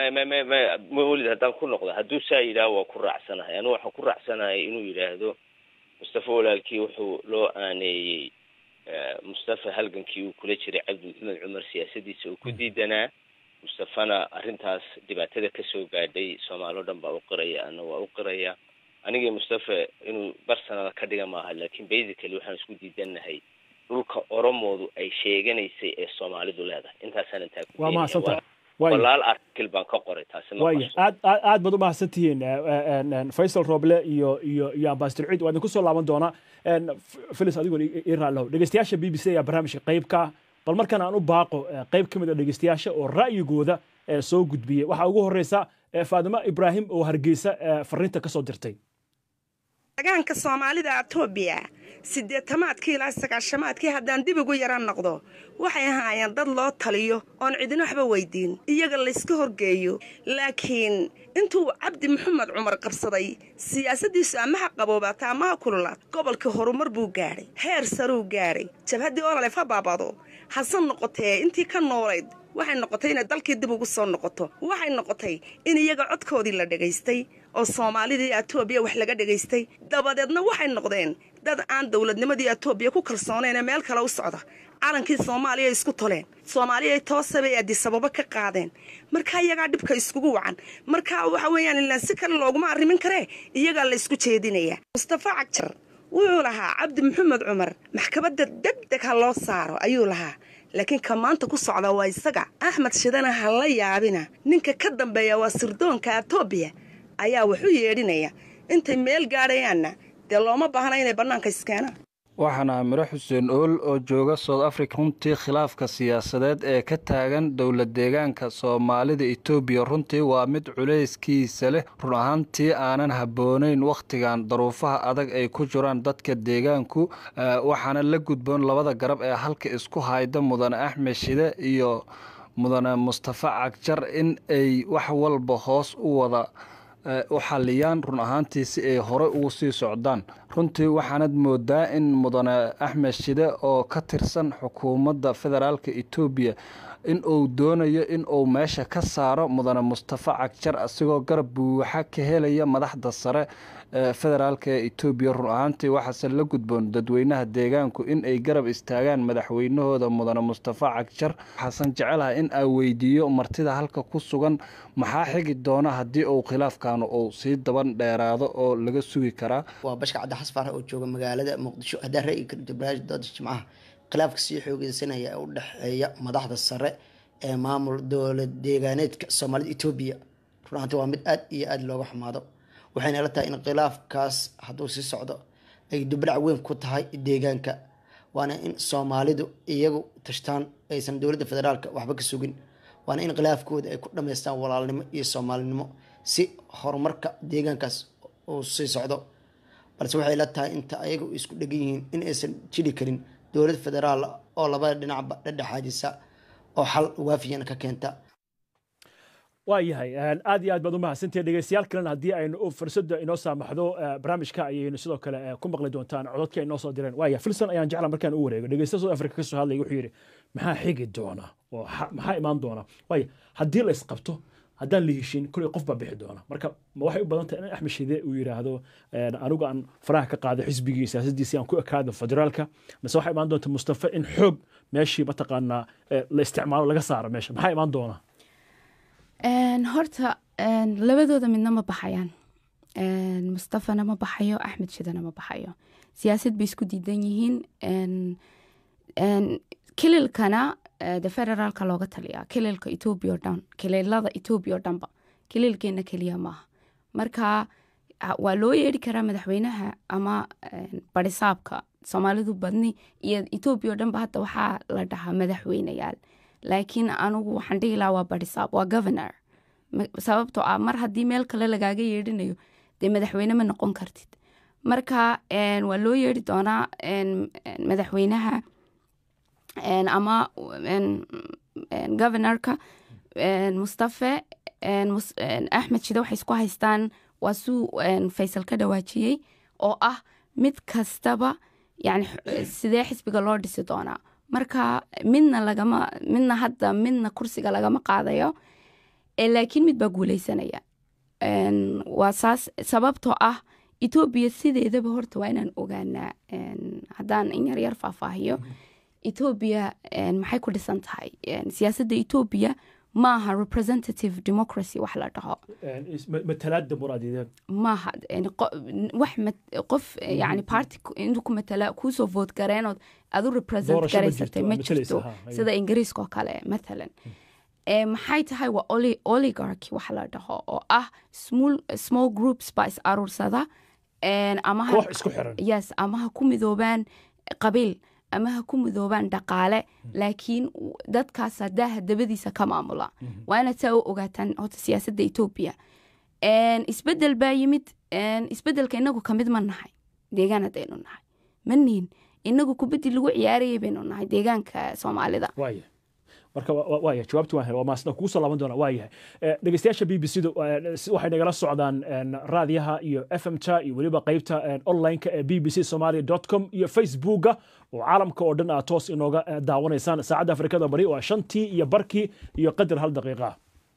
mawlid haddaan ku noqdo hadduu saa yidhaah waa ku raacsanahay anigu waxaan ku raacsanahay inuu yidhaahdo mustafa walaalkii wuxuu loo aaneeyey mustafa halgankii uu kula jiray cabdi maxamed cumar siyaasadiisa uu ku diidanaa mustafana arrintaas dhibaatada kasoo gaadhay soomaali o dhan baa u qiraya ana waa u qiraya anigii mustafa inuu barsanada ka dhiga maaha laakiin basically waxaan isku diidanahay dhulka oromoodu ay sheeganaysay ee soomaalidu leedahay intaasaan intaa ku waa mahadsantahay walaal article baan ka qoray taasi waaya aad aad aad baad u mahadsan tihiin faysal roble iyo iyo iyo ambassador ciid waa idinku soo laaban doonaa filis adigoon ii raallow dhegeystayaasha b b c ayaa barnaamijka qayb ka ah bal markan aan u baaqo qayb ka mid a dhegeystayaasha oo ra'yigooda soo gudbiyey waxaa ugu horeysa faadimo ibraahim oo hargeysa fariinta kasoo dirtay degaanka soomaalida etoobiya siddeetamaadkii ilaa sagaashamaadkii haddaan dib ugu yara noqdo waxay ahaayeen dad loo taliyo oon cidina waxba weydiin iyaga layska horgeeyo laakiin intuu cabdi maxamed cumar qabsaday siyaasaddiisu amaha qaboobaata amaha kululaad gobolkii horumar buu gaadhay heer saruu gaadhay jabhaddii ololef ha baabado hase noqotee intii ka noolayd waxay noqotay inay dalkii dib ugu soo noqoto waxay noqotay in iyaga codkoodii la dhegaystay oo soomaalidii etoobiya wax laga dhegaystay dabadeedna waxay noqdeen dad aan dowladnimadii etoobiya ku kalsoonayn meel kale u socda calankii soomaaliya isku toleen soomaaliya toosabay adisababo ka qaadeen markaa iyagaa dhibka iskugu wacan markaa waxa weeyaan ilaan si kale looguma arrimin karee iyagaa la isku jeedinayaa mustafa cagjar wuxuu lahaa cabdi maxamed cumar maxkamadda degdeg ha loo saaro ayuu lahaa laakiin ka maanta ku socda waa isaga axmed shidana ha la yaabina ninka ka dambeeya waa sirdoonka etoobiya ayaa waxu yeedhinaya intay meel gaadhayaanna dee looma baahna inay bannaanka iskeenaan waxaana miro xuseen ool oo jooga south africa runtii khilaafka siyaasadeed ee ka taagan dowlad deegaanka soomaalida etoobiya runtii waa mid culayskiisa leh run ahaantii aanan habboonayn wakhtigan daruufaha adag ay ku jiraan dadka deegaanku waxaana la gudboon labada garab ee halka isku hayda mudane axmed shide iyo mudane mustafa cagjar in ay wax walba hoos u wada u xaliyaan run ahaantii si ay hore ugu sii socdaan runtii waxaanad moodaa in mudane axmed shide oo ka tirsan xukuumadda federaalka etoobiya in uu doonayo in uu meesha ka saaro mudane mustafa cagjar asigoo garab buuxa ka helaya madaxda sare ee federaalka ee etoobiya run ahaantii waxaase la gudboon dadweynaha deegaanku in ay garab istaagaan madaxweynahooda mudane mustafa cagjar waxaasan jecelaha in aa weydiiyo martida halka ku sugan maxaa xigi doona haddii uu khilaafkan uu sii daban dheeraado oo laga sugi karaa waa bashka cabdi xasfaar oo jooga magaalada muqdisho haddaan ra'yi ka dhigto barnaamij dooda jimcaha khilaafka sii xoogeysanaya ee u dhexeeya madaxda sare ee maamul dowlad deegaaneedka soomaalida etoobiya run ahaanti waa mid aad iyo aada looga xumaado waxayna la tahay in khilaafkaas hadduu sii socdo ay dubdhac weyn ku tahay deegaanka waana in soomaalidu iyagu tashtaan aysan dowladda federaalka waxba ka sugin waana in khilaafkooda ay ku dhammaystaan walaalnimo iyo soomaalinimo si horumarka deegaankaas uu sii socdo balse waxay la tahay inta ayaga isku dhegan yihiin in aysan jiri karin dowlad federaal oo labada dhinacba dhedhexaadisa oo xal waafiyana ka keenta waa yahay aad iyo aad baad u mahadsantihin dhegeystayaal kalena haddii aynu fursadda inoo saamaxdo barnaamijka ayaynu sidoo kale ku maqli doontaan cododka ay noo soo direen waaya filson ayaan jecla markaan u wareego dhegeysta south africa ka soo hadlaya wuxuu yidhi maxaa xigi doona oo maxaa imaan doona waaya haddii la isqabto haddaan la heshin kuley qof baa bixi doona marka ma waxay u badan tahay in axmed shide uu yidhaahdo anigu aan faraha ka qaado xisbigii siyaasaddiisii aan ku ekaado federaalka mise waxaa imaan doonta mustafa in xoog meeshii mataqaanaa la isticmaalo laga saaro meesha maxaa imaan doona horta labadooda midna ma baxayaan mustafana ma baxayo axmed shidana ma baxayo siyaasad bay isku diidan yihiin kililkana de federaalka looga taliyaa kililka etoobiya o dhan kililada etoobiya o dhanba kililkeena keliya maaha marka waa loo yeeri karaa madaxweynaha ama barisaabka soomaalidu badni iyo etoobiya o dhanba hadda waxaa la dhahaa madaxweyneyaal laakiin anugu waxaan dhihi lahaa waa barisaab waa governor sababtoo ah mar haddii meel kale lagaaga yeedhinayo dee madaxweyne ma noqon kartid marka waa loo yeeri doonaa madaxweynaha ama governorka mustafe axmed shide waxay isku haystaan waa suu faysal ka dhawaajiyey oo ah mid kastaba yani sidee xisbiga loo dhisi doonaa marka midna lagama midna hadda midna kursiga lagama qaadayo laakiin mid baa guuleysanaya waa saas sababtoo ah etoobiya sideedaba horta waa inaan ogaanaa haddaan in yaryar faahfaahiyo etoobiya maxay ku dhisan tahay siyaasadda etoobiya maaha representative democracy wax la dhaho matalaada muraadideed maaha wax qof yani party intuu ku matala kuusoo vote gareenood adu represent garaysatay ma jirto sida ingiriiska oo kale mathalan maxay tahay waa oligarchy wax la dhaho oo ah small groups baa is aruursada ama yes ama ha ku midoobaan qabiil ama ha ku midoobaan dhaqaale laakiin dadkaas hadaaha dabadiisa ka maamula waa inaad saa u ogaataan horta siyaasadda etoobiya isbedel baa yimid isbedelka inagu kamid ma nahay deegaan haddaynu nahay ma nihin inagu kubaddi lagu ciyaarayay baynu nahay deegaanka soomaalida marka waaya jawaabti waan helay waa maasna kugu soo laaban doona waa yahay dhegeystayaasha b b c da waxay nagala socdaan raadiyaha iyo f m ta iyo weliba qeybta online-ka ee b b c somalia dot com iyo facebooka oo caalamka oo dhan aad toos inooga daawanaysaan saacadda afrikada bari waa shantii iyo barkii iyo qadar hal daqiiqa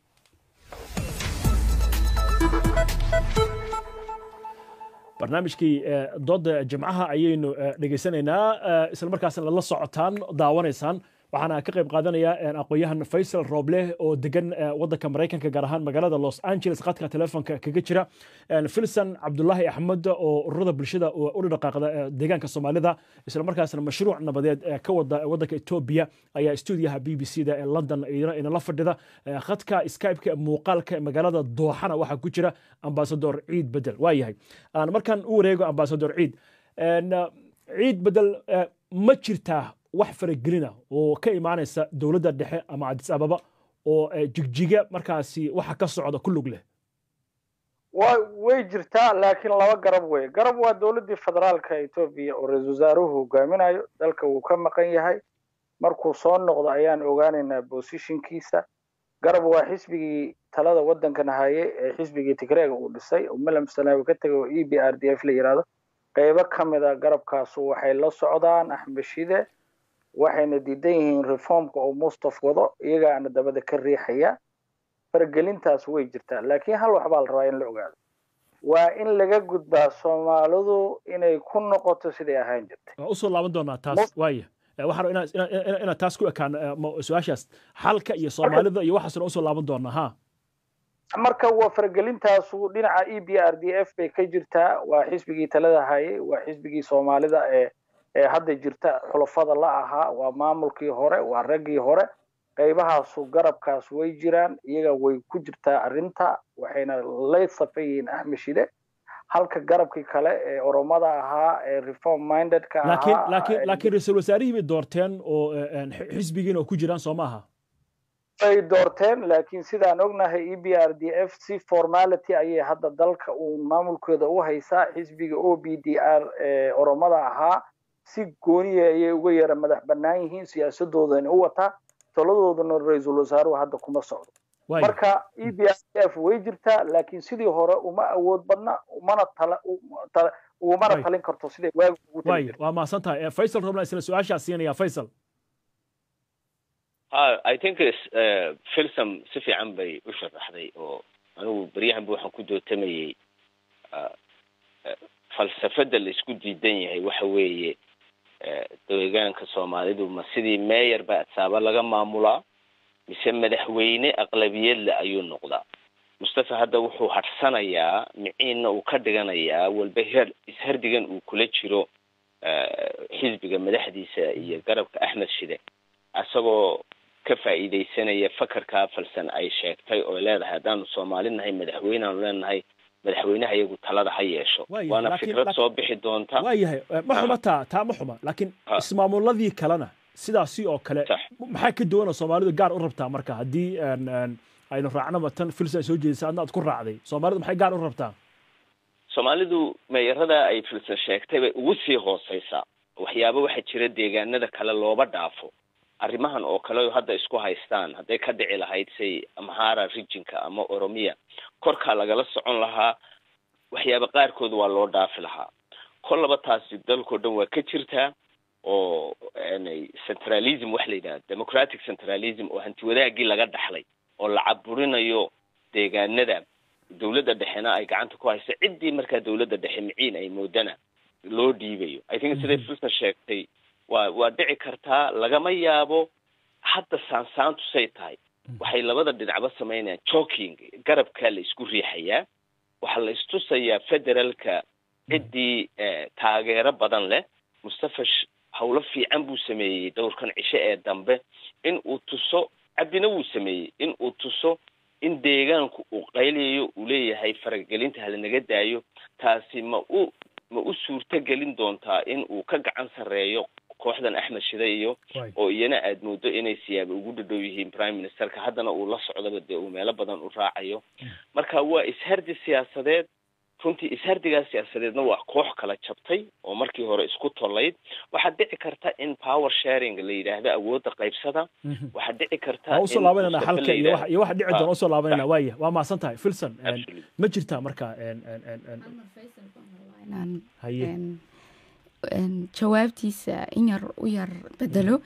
barnaamijkii dooda jimcaha ayaynu dhegeysanaynaa isla markaasna la socotaan daawanaysaan waxaana ka qayb qaadanaya aqoon-yahan faysal rooble oo degan wadanka maraykanka gaar ahaan magaalada los angeles khadka telefoonka kaga jira filson cabdulaahi axmed oo ururada bulshada u dhaqaaqda deegaanka soomaalida isla markaasna mashruuc nabadeed ka wada wadanka etoobiya ayaa stuudiyaha b b c da ee london inala fadhida khadka skypeka muuqaalka magaalada dooxana waxaa ku jira ambasador ciid bedel waa yahay markaan u wareego ambasador ciid ciid bedel ma jirtaa wax faragelina oo ka imaanaysa dowladda dhexe ama cadis ababa oo jigjiga markaasi waxa ka socda ku lug leh wa way jirtaa laakiin laba garab wey garab waa dowladdii federaalka etoobiya oo ra-isul wasaaruhu hogaaminayo dalka wuu ka maqan yahay markuu soo noqdo ayaan ogaanaynaa bosishinkiisa garab waa xisbigii talada waddankan haye ee xisbigii tigreega uu dhisay oo malam sanaawi ka tegay oo e b r d f la yidhaahdo qaybo ka mid a garabkaasu waxay la socdaan axmed shide waxayna diidan yihiin reformka oo mustaf wado iyagaana dabada ka riixaya faragelintaas way jirtaa laakiin hal wax baa la rabaa in la ogaado waa in laga gudbaa soomaalidu inay ku noqoto siday ahaan jirtay waa usoo laaban doonaa taas waaya waxaan inaad taas ku ekaan su-aashaas xalka iyo soomaalida iyo waxaasna usoo laaban doonaa ha marka waa faragelintaasu dhinaca e b r d f bay ka jirtaa waa xisbigii talada hayay waa xisbigii soomaalida ee ee hadda jirta xulafada la ahaa waa maamulkii hore waa raggii hore qaybahaasu garabkaas way jiraan iyaga way ku jirtaa arrinta waxayna la safan yihiin axmed shide halka garabkii kale ee oromada ahaa ee reform mindedka laakiin ahaa laakiin laakiin ra-iisul wasaarihii bay doorteen oo xisbigiina oo ku jiraan soo maaha ay doorteen laakiin sidaan ognahay e b r d f si formality ayay hadda dalka uu maamulkooda u haysaa xisbiga o b d r ee oromada ahaa si gooniya ayay uga yara madax bannaan yihiin siyaasadoodana u wataa taladoodana ra-iisul wasaaruhu hadda kuma socdo marka e b r d f way jirtaa laakiin sidii hore uma awood badna umana tala ugumana talin karto siday waagi ugu way waa mahadsan tahay faysal rabna isla su-aashaa siinaya faysal ha i think filsam si fiican bay u sharaxday oo anigu beryahanba waxaan ku dootamayey falsafada la isku diidan yahay waxa weeye deegaanka soomaalidu ma sidii meeyar ba adsaaba laga maamulaa mise madaxweyne aqlabiyadle ayuu noqdaa mustafa hadda wuxuu hadhsanayaa miciinna uu ka dhiganayaa walba her ishardigan uu kula jiro xisbiga madaxdiisa iyo garabka axmed shide isagoo ka faa'iidaysanaya fakarkaa falsan ay sheegtay oo leedahay haddaanu soomaali nahay madaxweyneaanu leenahay madaxweynaha iyagu talada ha yeesho waana fikrad soo bixi doonta waa yahay ma xuma taa taa ma xuma laakiin ismaamuladii kalena sidaasi oo kale maxaa ka duwana soomaalidu gaar u rabtaa marka haddii aynu raacno matan filsan soo jeedisa adna aad ku raacday soomaalidu maxay gaar u rabtaa soomaalidu meeyarada ay filsan sheegtay bay ugu sii hooseysaa waxyaaba waxaa jira deegaanada kale looba dhaafo arrimahan oo kale hadda isku haystaan hadday ka dhici lahayd say amhara rijinka ama oromiya korkaa lagala socon lahaa waxyaaba qaarkood waa loo dhaafi lahaa kollaba taasi dalkao dhan waa ka jirtaa oo centralism waxa la yidhaha democratic centralism oo hanti wadaagii laga dhaxlay oo la caburinayo deegaanada dawladda dhexena ay gacanta ku hayso ciddii markaa dawladda dhexe miciin ay moodana loo dhiibayo i think siday filsan sheegtay waa waa dhici kartaa lagama yaabo hadda saansaantu say tahay waxay labada dhinacba samaynayaan joking garabkaa la isku riixayaa waxaa la istusayaa federaalka ciddii taageero badan leh mustafa hawlo fiican buu sameeyey dowrkan cishe ee dambe in uu tuso cabdina wuu sameeyey in uu tuso in deegaanku uu qayliyayo uu leeyahay faragelinta halanaga daayo taasi ma u ma u suurto gelin doontaa in uu ka gacan sarreeyo kooxdan axmed shide iyo oo iyana aad moodo inay siyaaba ugu dhadhow yihiin prime ministerka haddana uu la socdaba dee uu meelo badan u raacayo marka waa ishardi siyaasadeed runtii ishardigaa siyaasadeedna waa koox kala jabtay oo markii hore isku tollayd waxaa dhici karta in power sharing la yidhaahdo awoodda qaybsada waxaa dhici karta waa usoo laabanayna xalka iyo wax iyo waxa dhici doona usoo laabanayna waaya waa mahadsan tahay filson ma jirtaa marka haye jawaabtiisa in yar u yar bedelo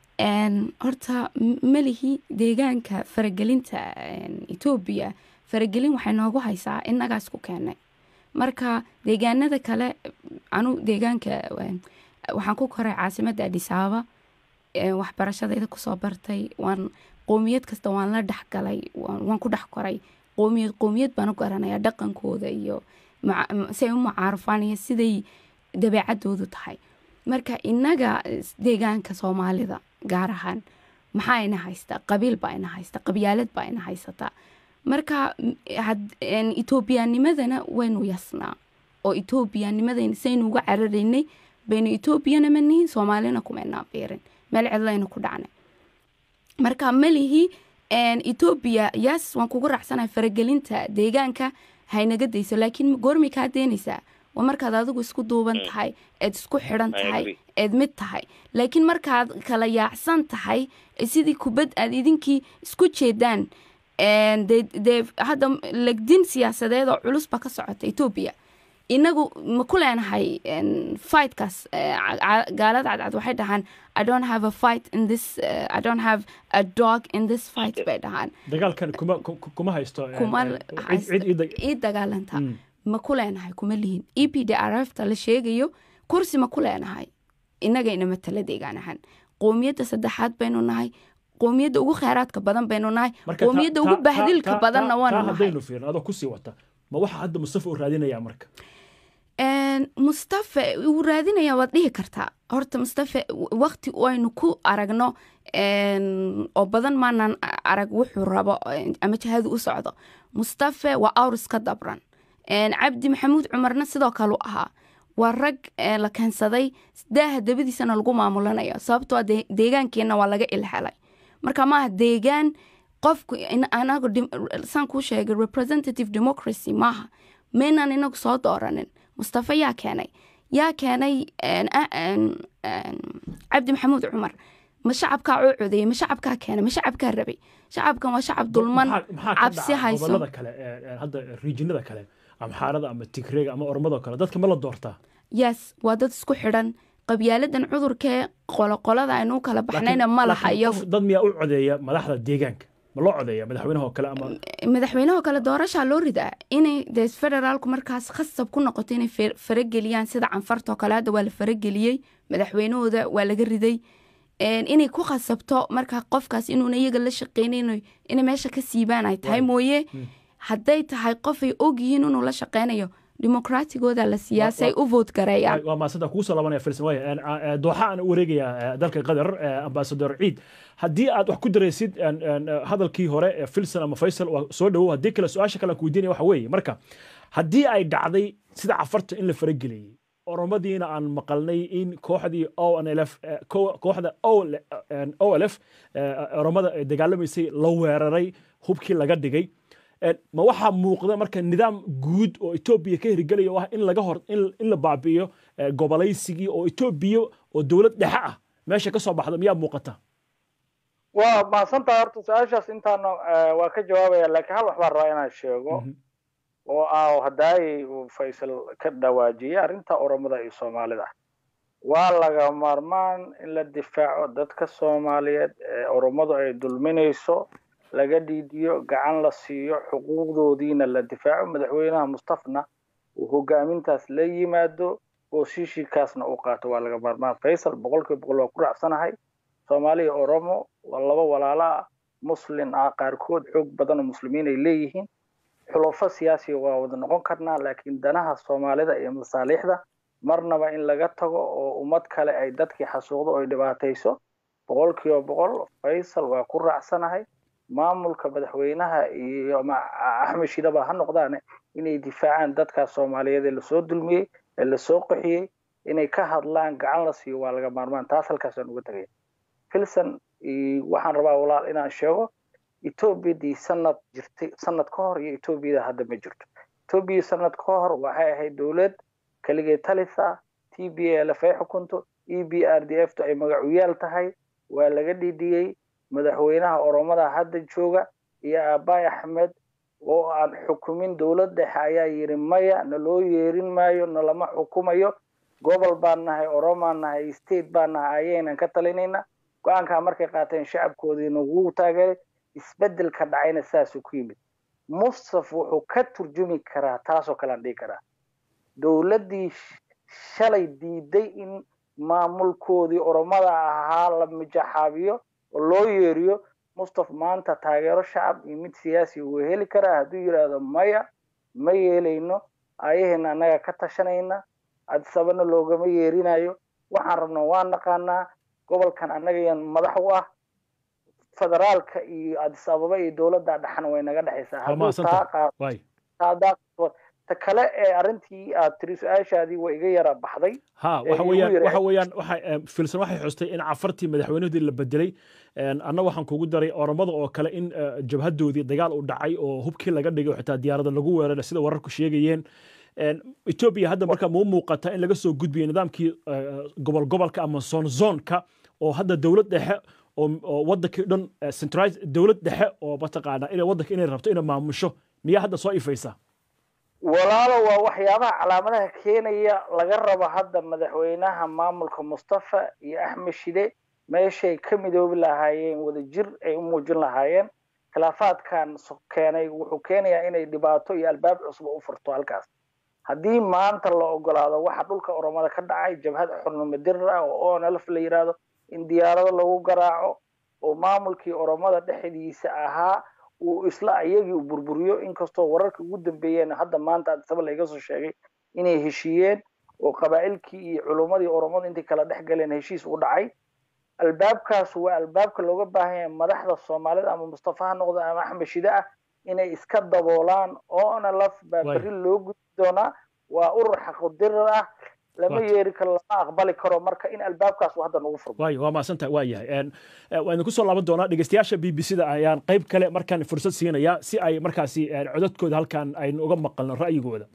horta melihi deegaanka faragelinta etoobiya faragelin waxay noogu haysaa innagaas ku keenay marka deegaanada kale anu deegaanka waxaan ku koray caasimadda adhisaaba waxbarashadayda kusoo bartay waan qoomiyad kasta waan la dhexgalay waan ku dhex koray qoomiyad qoomiyad baan u garanaya dhaqankooda iyo siay u mucaarufaan iyo siday dabeecadoodu tahay marka inaga deegaanka soomaalida gaar ahaan maxaa ina haysta qabiil baa ina haysta qabyaalad baa ina haysataa marka etoobiyaanimadana waynu yasnaa oo etoobiyaanimadayna saynu uga cararaynay baynu etoobiyana ma nihin soomaalina kumaynaa biirin meel cidlaynu ku dhacnay marka malihi etoobiya yaas waan kugu raacsanahay faragelinta deegaanka haynaga dayso laakiin goormay kaa deenaysaa waa markaad adigu isku duuban tahay eed isku xidhan tahay eed mid tahay laakiin markaad kala yaacsan tahay sidii kubad aad idinkii isku jeedaan dee hadda legdin siyaasadeed oo culus ba ka socota etoobiya inagu ma ku leenahay fightkaas gaalada cadcad waxay dhahaan i don't have a fight in this uh, i don't have a dog in this fight bay dhahaan dagaalkan kuma kuma haysto kuma ii dagaalanta ma ku leenahay kuma lihin e p d r f ta la sheegayo kursi ma ku leenahay inagayna matala deegaan ahaan qoomiyadda saddexaad baynu nahay qoomiyadda ugu kheyraadka badan baynu nahay qoomiyadda ugu bahdilka badanna waanu nahay haddaynu fiirno adoo kusii wata ma waxa hadda mustafa uu raadinayaa marka mustafa wuu raadinayaa waad dhihi kartaa horta mustafa wakti aynu ku aragno oo badan maanan arag wuxuu rabo ama jihadu u socdo mustafa waa awris ka dabran cabdi maxamuud cumarna sidoo kale u ahaa waa rag la keensaday daaha dabadiisana lagu maamulanayo sababtoo deegaankeenna waa laga ilhelay marka maaha deegaan qofku anagu saan kuu sheegay representative democracy maaha maynaan inagu soo dooranin mustafa yaa keenay yaa keenay cabdi maxamuud cumar ma shacabkaa oo codeeyey ma shacabkaa keenay ma shacabkaa rabay shacabkan waa shacab dulman cabsi hayso gobolada kale hadda riijinada kale amxaarada ama tigreega ama ormado kale dadka ma la doortaa yes waa dad isku xidhan qabyaaladan cudurkee qoloqolada aynu kala baxnayna ma laha iyagu dad miyaa u codeeya madaxda deegaanka ma loo codeeya madaxweynaha oo kale ama madaxweynaha oo kale doorashaa loo ridaa inay dee federaalku markaas khasab ku noqoto inay farageliyaan sida canfartoo kale hadda waa la farageliyey madaxweynahooda waa laga riday inay ku khasabto markaa qofkaas inuuna iyaga la shaqeynayn inay meesha ka siibaan ay tahay mooye hadday tahay qofay ogyihiin inuu la shaqeynayo dimuqraatigooda la siyaasay u voot gareeyaan waa maasanta kuusoo laabanaya filsan waaya dooxa aan u wareegayaa dalka qatar ambasador ciid haddii aad wax ku daraysid hadalkii hore ee filson ama faysal waa soo dhawow haddii kale su-aasha kale aan ku weydiinaya waxa weeye marka haddii ay dhacday sida cafarta in la farageliyey oromadiina aan maqalnay in kooxdii onlf kooxda olf oromada ay dagaalamaysay la weeraray hubkii laga dhigay ma waxaa muuqda marka nidaam guud oo etoobiya ka hirgelaya oo ah in laga hor in la baabi'iyo gobolaysigii oo etoobiya oo dowlad dhexe ah meesha ka soo baxda miyaa muuqata waa mahadsantaha horta su-aashaas intaana waa ka jawaabaya laakiin hal wax baan rabaa inaan sheego oo ah haddaay uu faysal ka dhawaajiyey arrinta oromada iyo soomaalida waa laga maarmaan in la difaaco dadka soomaaliyeed ee oromadu ay dulminayso laga dhiidiyo gacan la siiyo xuquuqdoodiina la difaaco madaxweynaha mustafna uu hogaamintaas la yimaado oo shiishikaasna u qaato waa laga maarmaan faysal boqolkiiba boqol waa ku raacsanahay soomaaliya oromo waa laba walaalo ah muslin ah qaarkood xoog badan oo muslimiin ay leeyihiin xulafo siyaasiga waa wada noqon karnaa laakiin danaha soomaalida iyo masaaliixda marnaba in laga tago oo ummad kale ay dadkii xasuuqdo oo ay dhibaatayso boqolkiiba boqol faysal waa ku raacsanahay maamulka madaxweynaha iyo axmed shidaba ha noqdaane inay difaacaan dadkaas soomaaliyeed ee lasoo dulmiyey ee lasoo qaxiyey inay ka hadlaan gacan la siiyo waa laga maarmaan taas halkaasaan uga tegaya filson waxaan rabaa walaal inaan sheego etoobiyadii sanad jirtay sanad ka hor iyo etoobiyada hadda ma jirto etoobiya sanad ka hor waxay ahayd dowlad keligee talisa t b a lf ay xukunto e b r d f to ay magacuyaal tahay waa laga dhidhiyey madaxweynaha oromada hadda jooga iyo aabbaay axmed oo aan xukumin dowlad dhexe ayaa yidhi maya naloo yeerin maayo nalama xukumayo gobol baan nahay oromaan nahay state baan nahay ayaynan ka talinayna go-aankaa markay qaateen shacabkoodii nagu taageeray isbeddelka dhacayna saasuu ku yimid mustaf wuxuu ka turjumi karaa taasoo kalean dhihi karaa dowladdii shalay diiday in maamulkoodii oromada ahaa la mijaxaabiyo oo loo yeeriyo mustaf maanta taageero shacab iyo mid siyaasi uu heli karaa hadduu yidhaahdo maya ma yeelayno ayaheena annaga ka tashanayna adisabana loogama yeerinayo waxaan rabna waa naqaanaa gobolkan annagayan madax u ah federaalka iyo adis ababa iyo dowladda dhexan way naga dhexaysaa ta kale ee arrintii aad tiri su-aashaadii waa iga yara baxday ha waxa weeyaan waxa weeyaan waxa filsan waxay xustay in cafartii madaxweynahoodii la bedelay anna waxaan kugu daray oromada oo kale in jabhadoodii dagaal u dhacay oo hubkii laga dhigay xitaa diyaarada lagu weeraray sida wararku sheegayeen etoobiya hadda marka mau muuqata in laga soo gudbiyo nidaamkii gobol gobolka ama zon zonka oo hadda dowlad dhexe oo wadankii dhan centralize dowlad dhexe oo mataqaana inay wadanka inay rabto inay maamusho miyaa hadda soo ifaysa walaalo waa waxyaabaha calaamadaha keenaya laga rabo hadda madaxweynaha maamulka mustafa iyo axmed shide meeshay ka midoobi lahaayeen wadajir ay u muujin lahaayeen khilaafaadkan keenay wuxuu keenayaa inay dhibaato iyo albaab cusub u furto halkaas haddii maanta la ogolaado waxa dhulka oromada ka dhacay jabhad xurnimo dirir ah oo onlf la yidhaahdo in diyaarado lagu garaaco oo maamulkii oromada dhexdiisa ahaa uu isla iyagii u burburiyo inkastoo wararka ugu dambeeyeen hadda maanta adisaba laiga soo sheegay inay heshiiyeen oo qabaa'ilkii iyo culummadii oromada intay kala dhex galeen heshiis u dhacay albaabkaas waa albaabka looga baahan yahay madaxda soomaalida ama mustafa ha noqdo ama axmed shide ah inay iska daboolaan oona laf baa berri loo gudi doonaa waa urur xaqudirir ah lama yeeri karo lama aqbali karo marka in albaabkaas hadda nagu furmo waayo waa mahadsantahay waa yahay waan idinku soo laaban doonaa dhegeystayaasha b b c da ayaan qayb kale markaan fursad siinaya si ay markaasi codadkooda halkan aynu uga maqalno ra'yigooda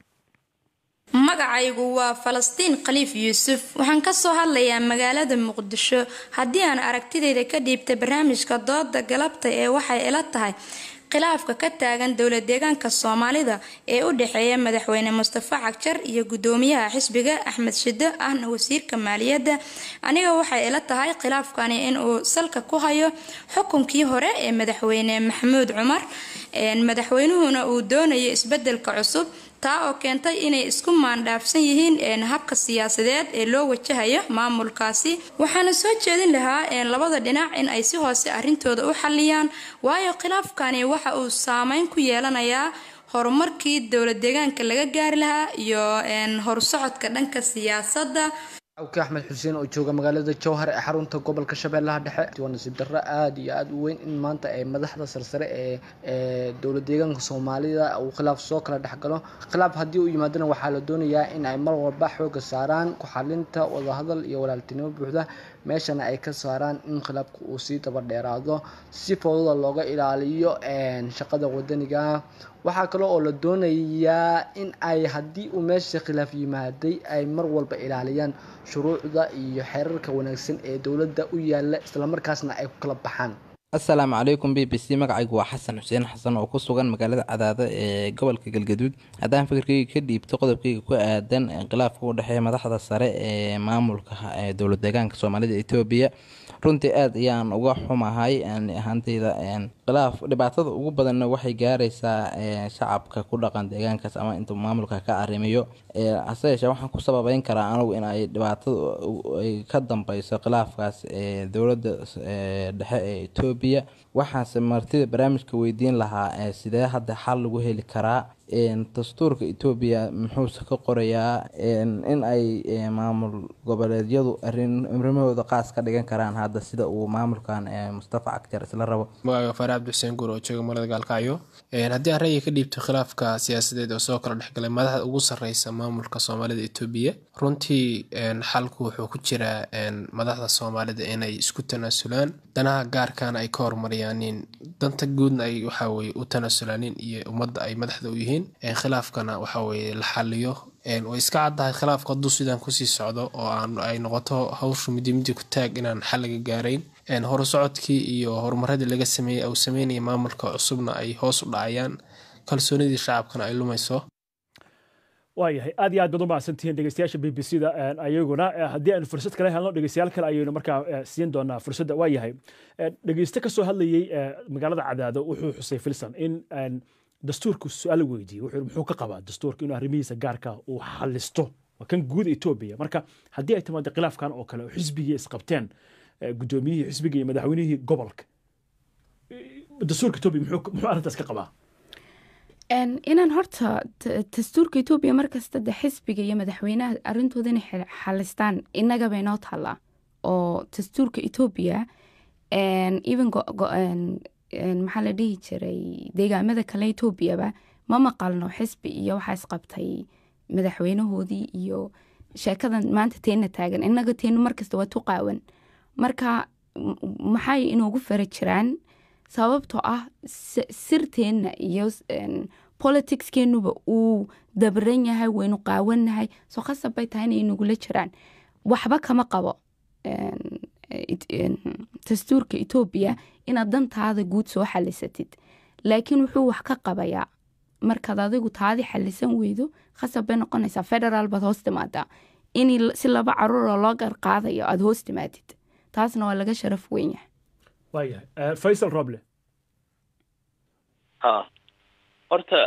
magacaygu waa falastiin khaliif yuusuf waxaan ka soo hadlayaa magaalada muqdisho haddii aan aragtidayda ka dhiibta barnaamijka dooda galabta ee waxay ila tahay khilaafka ka taagan dowlad deegaanka soomaalida ee u dhexeeya madaxweyne mustafa cagjar iyo gudoomiyaha xisbiga axmed shide ahna wasiirka maaliyadda aniga waxay ila tahay khilaafkani inuu salka ku hayo xukunkii hore ee madaxweyne maxamuud cumar madaxweynuhuna uu doonayo isbedelka cusub taa oo keentay inay isku maandhaafsan yihiin habka siyaasadeed ee loo wajahayo maamulkaasi waxaana soo jeedin lahaa labada dhinac in ay si hoose arrintooda u xalliyaan waayo khilaafkani waxa uu saameyn ku yeelanayaa horumarkii dowlad deegaanka laga gaari lahaa iyo horsocodka dhanka siyaasadda awki axmed xuseen oo jooga magaalada jowhar ee xarunta gobolka shabeellaha dhexe waa nasiib darro aada iyo aada u weyn in maanta ay madaxda sarsare ee ee dowlad deegaanka soomaalida uu khilaaf soo kala dhexgalo khilaaf haddii u yimaadana waxaa la doonayaa in ay mar walba xooga saaraan ku xalinta wadahadal iyo walaaltinimo buuxda meeshana ay ka saaraan in khilaafka uu sii daba dheeraado si fowdada looga ilaaliyo shaqada wadaniga waxaa kale oo la doonayaa in ay haddii uu meesha khilaaf yimaaday ay mar walba ilaaliyaan shuruucda iyo xeerarka wanaagsan ee dowladda u yaala islamarkaasna ay ku kala baxaan assalaamu calaykum b b c magacaygu waa xasan xuseen xasan oo ku sugan magaalada cadaada ee gobolka galgaduud haddaan fikirkayga ka dhiibto qodobkayga ku aadan khilaafka u dhexeeya madaxda sare ee maamulka ee dowlad deegaanka soomaalida etoobiya runtii aada ayaan uga xumahay ahaanteyda khilaaf dhibaatada ugu badanna waxay gaaraysaa shacabka ku dhaqan deegaankaas ama inta maamulka ka arrimiyo hase yeeshee waxaan ku sababeyn karaa anigu in ay dhibaatada ay ka dambeyso khilaafkaas ee dowladda dhexe ee etoobiya waxaase martida barnaamijka weydiin lahaa sidee hadda xal lagu heli karaa dastuurka etoobiya muxuuse ka qorayaa in ay maamul goboleedyadu arrimahooda qaas ka dhigan karaan hadda sida uu maamulkan mustafa cagjar isla rabo magacayga faare cabdi xuseen guur oo jooga magaalada gaalkacyo haddii aan ra'yiga ka dhiibto khilaafka siyaasadeed oo soo kala dhexgalay madaxda ugu sarreysa maamulka soomaalida etoobiya runtii xalku wuxuu ku jiraa madaxda soomaalida inay isku tanaasulaan danaha gaarkana ay ka horumariyaanin danta guudna ay waxaweye u tanaasulaanin iyo ummadda ay madaxda u yihiin khilaafkana waxaweye la xaliyo way iska caddahay khilaafku hadduu sidaan kusii socdo oo aan ay noqoto hawshu midi midi ku taag inaan xal laga gaarayn horusocodkii iyo horumaradii laga sameeyey uu sameynaya maamulka cusubna ay hoos u dhacayaan kalsoonidii shacabkana ay lumayso waayahay aad iyo aad baad u mahadsantihiin dhegeystayaasha b b c da ayaguna haddii aynu fursad kale helno dhegeystayaal kale ayaynu markaa siin doonaa fursadda waayahay dhegeyste kasoo hadlayey magaalada cadaado wuxuu xusay filson in dastuurku su-aal weydiiyey wuxuu muxuu ka qabaa dastuurka inuu arrimihiisa gaarka uu xalisto waa kan guud etoobiya marka haddii ay timaado khilaafkan oo kale oo xisbigii isqabteen guddoomiyihii xisbiga iyo madaxweynihii gobolka dastuurka etoobiya muxuu arrintaas ka qabaa inaan horta dastuurka etoobiya markasta de xisbiga iyo madaxweynaha arrintooda inay xalistaan innagaba inoo taallaa oo dastuurka etoobiya even maxaa la dhihi jiray deegaamada kale etoobiyaba ma maqalno xisbi iyo waxaa isqabtay madaxweynahoodii iyo sheekadan maanta teena taagan inaga teenu markasta waa tuqaawan marka maxay inoogu fara jiraan sababtoo ah sirteenna iyo politicskeenuba uu dabran yahay waynu qaawannahay soo khasab bay tahay inay nagula jiraan waxba kama qabo dastuurka etoobiya inaad dantaada guud soo xalisatid laakiin wuxuu wax ka qabayaa markaad adigu taadii xalisan weydo khasab bay noqonaysaa federaal baad hoos timaadaa in si laba caruuroo loo garqaadayo aada hoos timaadid taasna waa laga sharaf weyn yahay waayahay faysal roble ha horta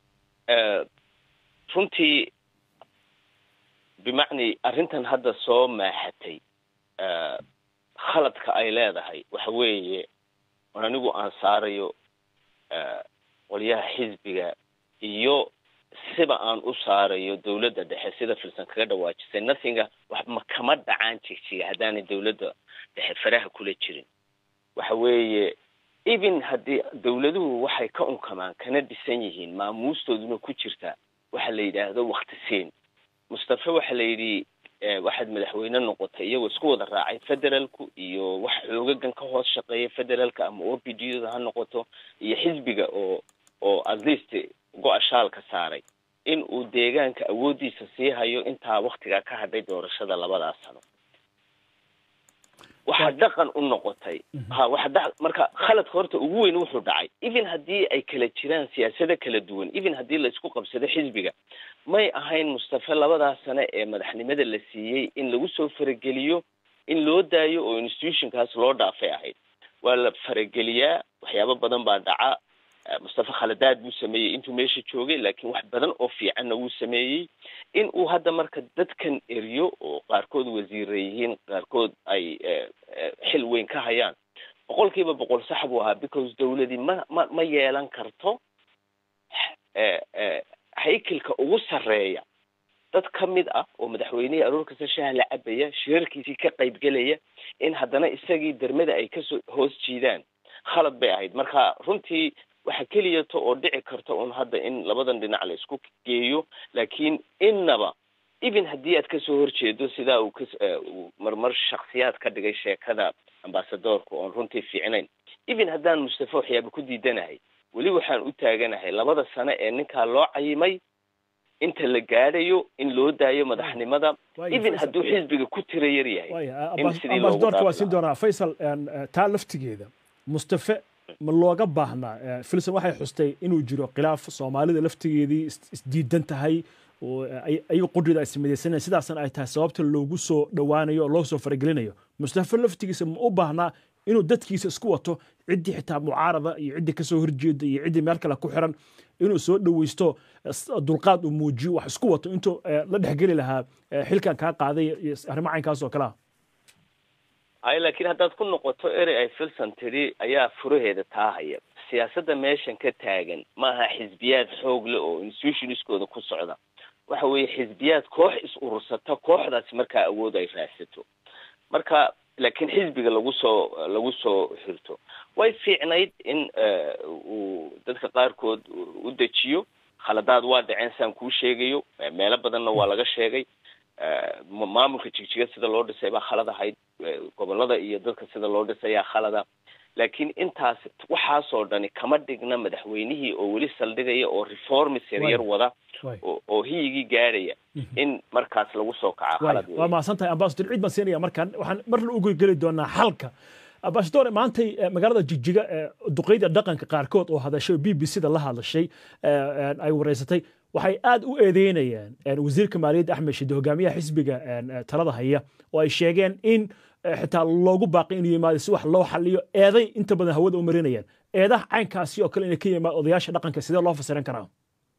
runtii bimacni arrintan hadda soo maaxatay khaladka ay leedahay waxa weeye on anigu aan saarayo qolyaha xisbiga iyo siba aan u saarayo dawladda dhexe sida filsan kaga dhawaajisay nothinga waxma kama dhacaan jigjiga haddaanay dawladda dhexe faraha kula jirin waxa weeye even haddii dawladuhu waxay ka unkamaan kana dhisan yihiin maamuustooduna ku jirta waxa la yidhaahdo wakti siin mustafe waxa la yidhi waxaad madaxweyne noqotay iyagoo isku wada raacay federaalku iyo wax xoogagan ka hoos shaqeeya federaalka ama o p d da ha noqoto iyo xisbiga oo oo at least go-a shaalka saaray in uu deegaanka awooddiisa sii hayo intaa waktigaa ka hadhay doorashada labadaas sano waxaa dhaqan u noqotay ha waxa marka khaladka horta ugu weyn wuxuu dhacay even haddii ay kala jiraan siyaasado kala duwan even haddii la isku qabsado xisbiga may ahayn mustafe labadaas sane ee madaxnimada la siiyey in lagu soo farageliyo in loo daayo oo institutionkaas loo dhaafay ahayd waa la farageliyaa waxyaabo badan baa dhaca mustafe khaladaad buu sameeyey intuu meesha joogay laakiin wax badan oo fiicanna wuu sameeyey in uu hadda marka dadkan eriyo oo qaarkood wasiira yihiin qaarkood ay xil weyn ka hayaan boqol kiiba boqol sax buu ahaa because dawladii ma ma ma yeelan karto haykelka ugu sarreeya dad ka mid ah oo madaxweynihii aroor kasta shaha la cabaya shirarkiisii ka qaybgelaya in haddana isagii dermada ay kasoo hoos jiidaan khalad bay ahayd marka runtii waxa keliyato oo dhici karta un hadda in labadan dhinac la isku geeyo laakiin innaba even haddii aad kasoo horjeedo sidaa uu kas marmar shaksiyaad ka dhigay sheekada ambasadoorka oon runtii fiicnayn even haddaan mustafe waxyaaba ku diidanahay weli waxaan u taaganahay labada sano ee ninkaa loo cayimay inta la gaadhayo in loo daayo madaxnimada even hadduu xisbiga ku tira yar yahay ambasadorka waa siin doonaa faysal taa laftigeeda mustafe ma looga baahnaa filson waxay xustay inuu jiro khilaaf soomaalida laftigeedii isdiidan tahay oo ayaga qudrida ay sameydaysanayaan sidaasna ay tahay sababta loogu soo dhowaanayo oo loo soo faragelinayo mustafe laftigiisa ma u baahnaa inuu dadkiisa isku wato ciddii xitaa mucaarada iyo ciddii kasoo horjeeda iyo ciddii meel kale ku xiran inuu soo dhoweysto dulqaad uu muujiyo wax isku wato intuu la dhexgeli lahaa xilkan kaa qaaday arrimo caynkaas oo kale ah ay laakiin haddaad ku noqoto erey ay filson tidhi ayaa furaheeda taa haya siyaasadda meeshan ka taagan maaha xisbiyaad xoog leh oo institutionskooda ku socda waxa weeye xisbiyaad koox is urursata kooxdaasi markaa awood ay raadsato marka laakiin xisbiga lagu soo lagu soo xirto way fiicnayd in uu dadka qaarkood u dejiyo khaladaad waa dhaceen saan kuu sheegayo meelo badanna waa laga sheegay maamulka jigjiga sida loo dhisay baa khalad ahayd gobolada iyo dadka sida loo dhisayaa khalada laakiin intaas waxaasoo dhani kama dhigna madaxweynihii oo weli saldhigaya oo reformis yaryar wada oo hiyigii gaadhaya in markaas lagu soo kaca khalad waa mahadsan tahay ambasador ciid baan siinaya markaan waxaan mar la ugu geli doonaa xalka ambasador maantay magaalada jigjiga duqeyda dhaqanka qaarkood oo hadashay b b c da la hadlashay ay wareysatay waxay aad u eedeynayaan wasiirka maaliyadda axmed shide hogaamiyaha xisbiga talada haya oo ay sheegeen in xitaa loogu baaqay inuu yimaado si wax loo xaliyo eeday inta badan hawada u marinayaan eedaha caynkaasi oo kale inay ka yimaado odayaasha dhaqanka sidee loo fasiran karaa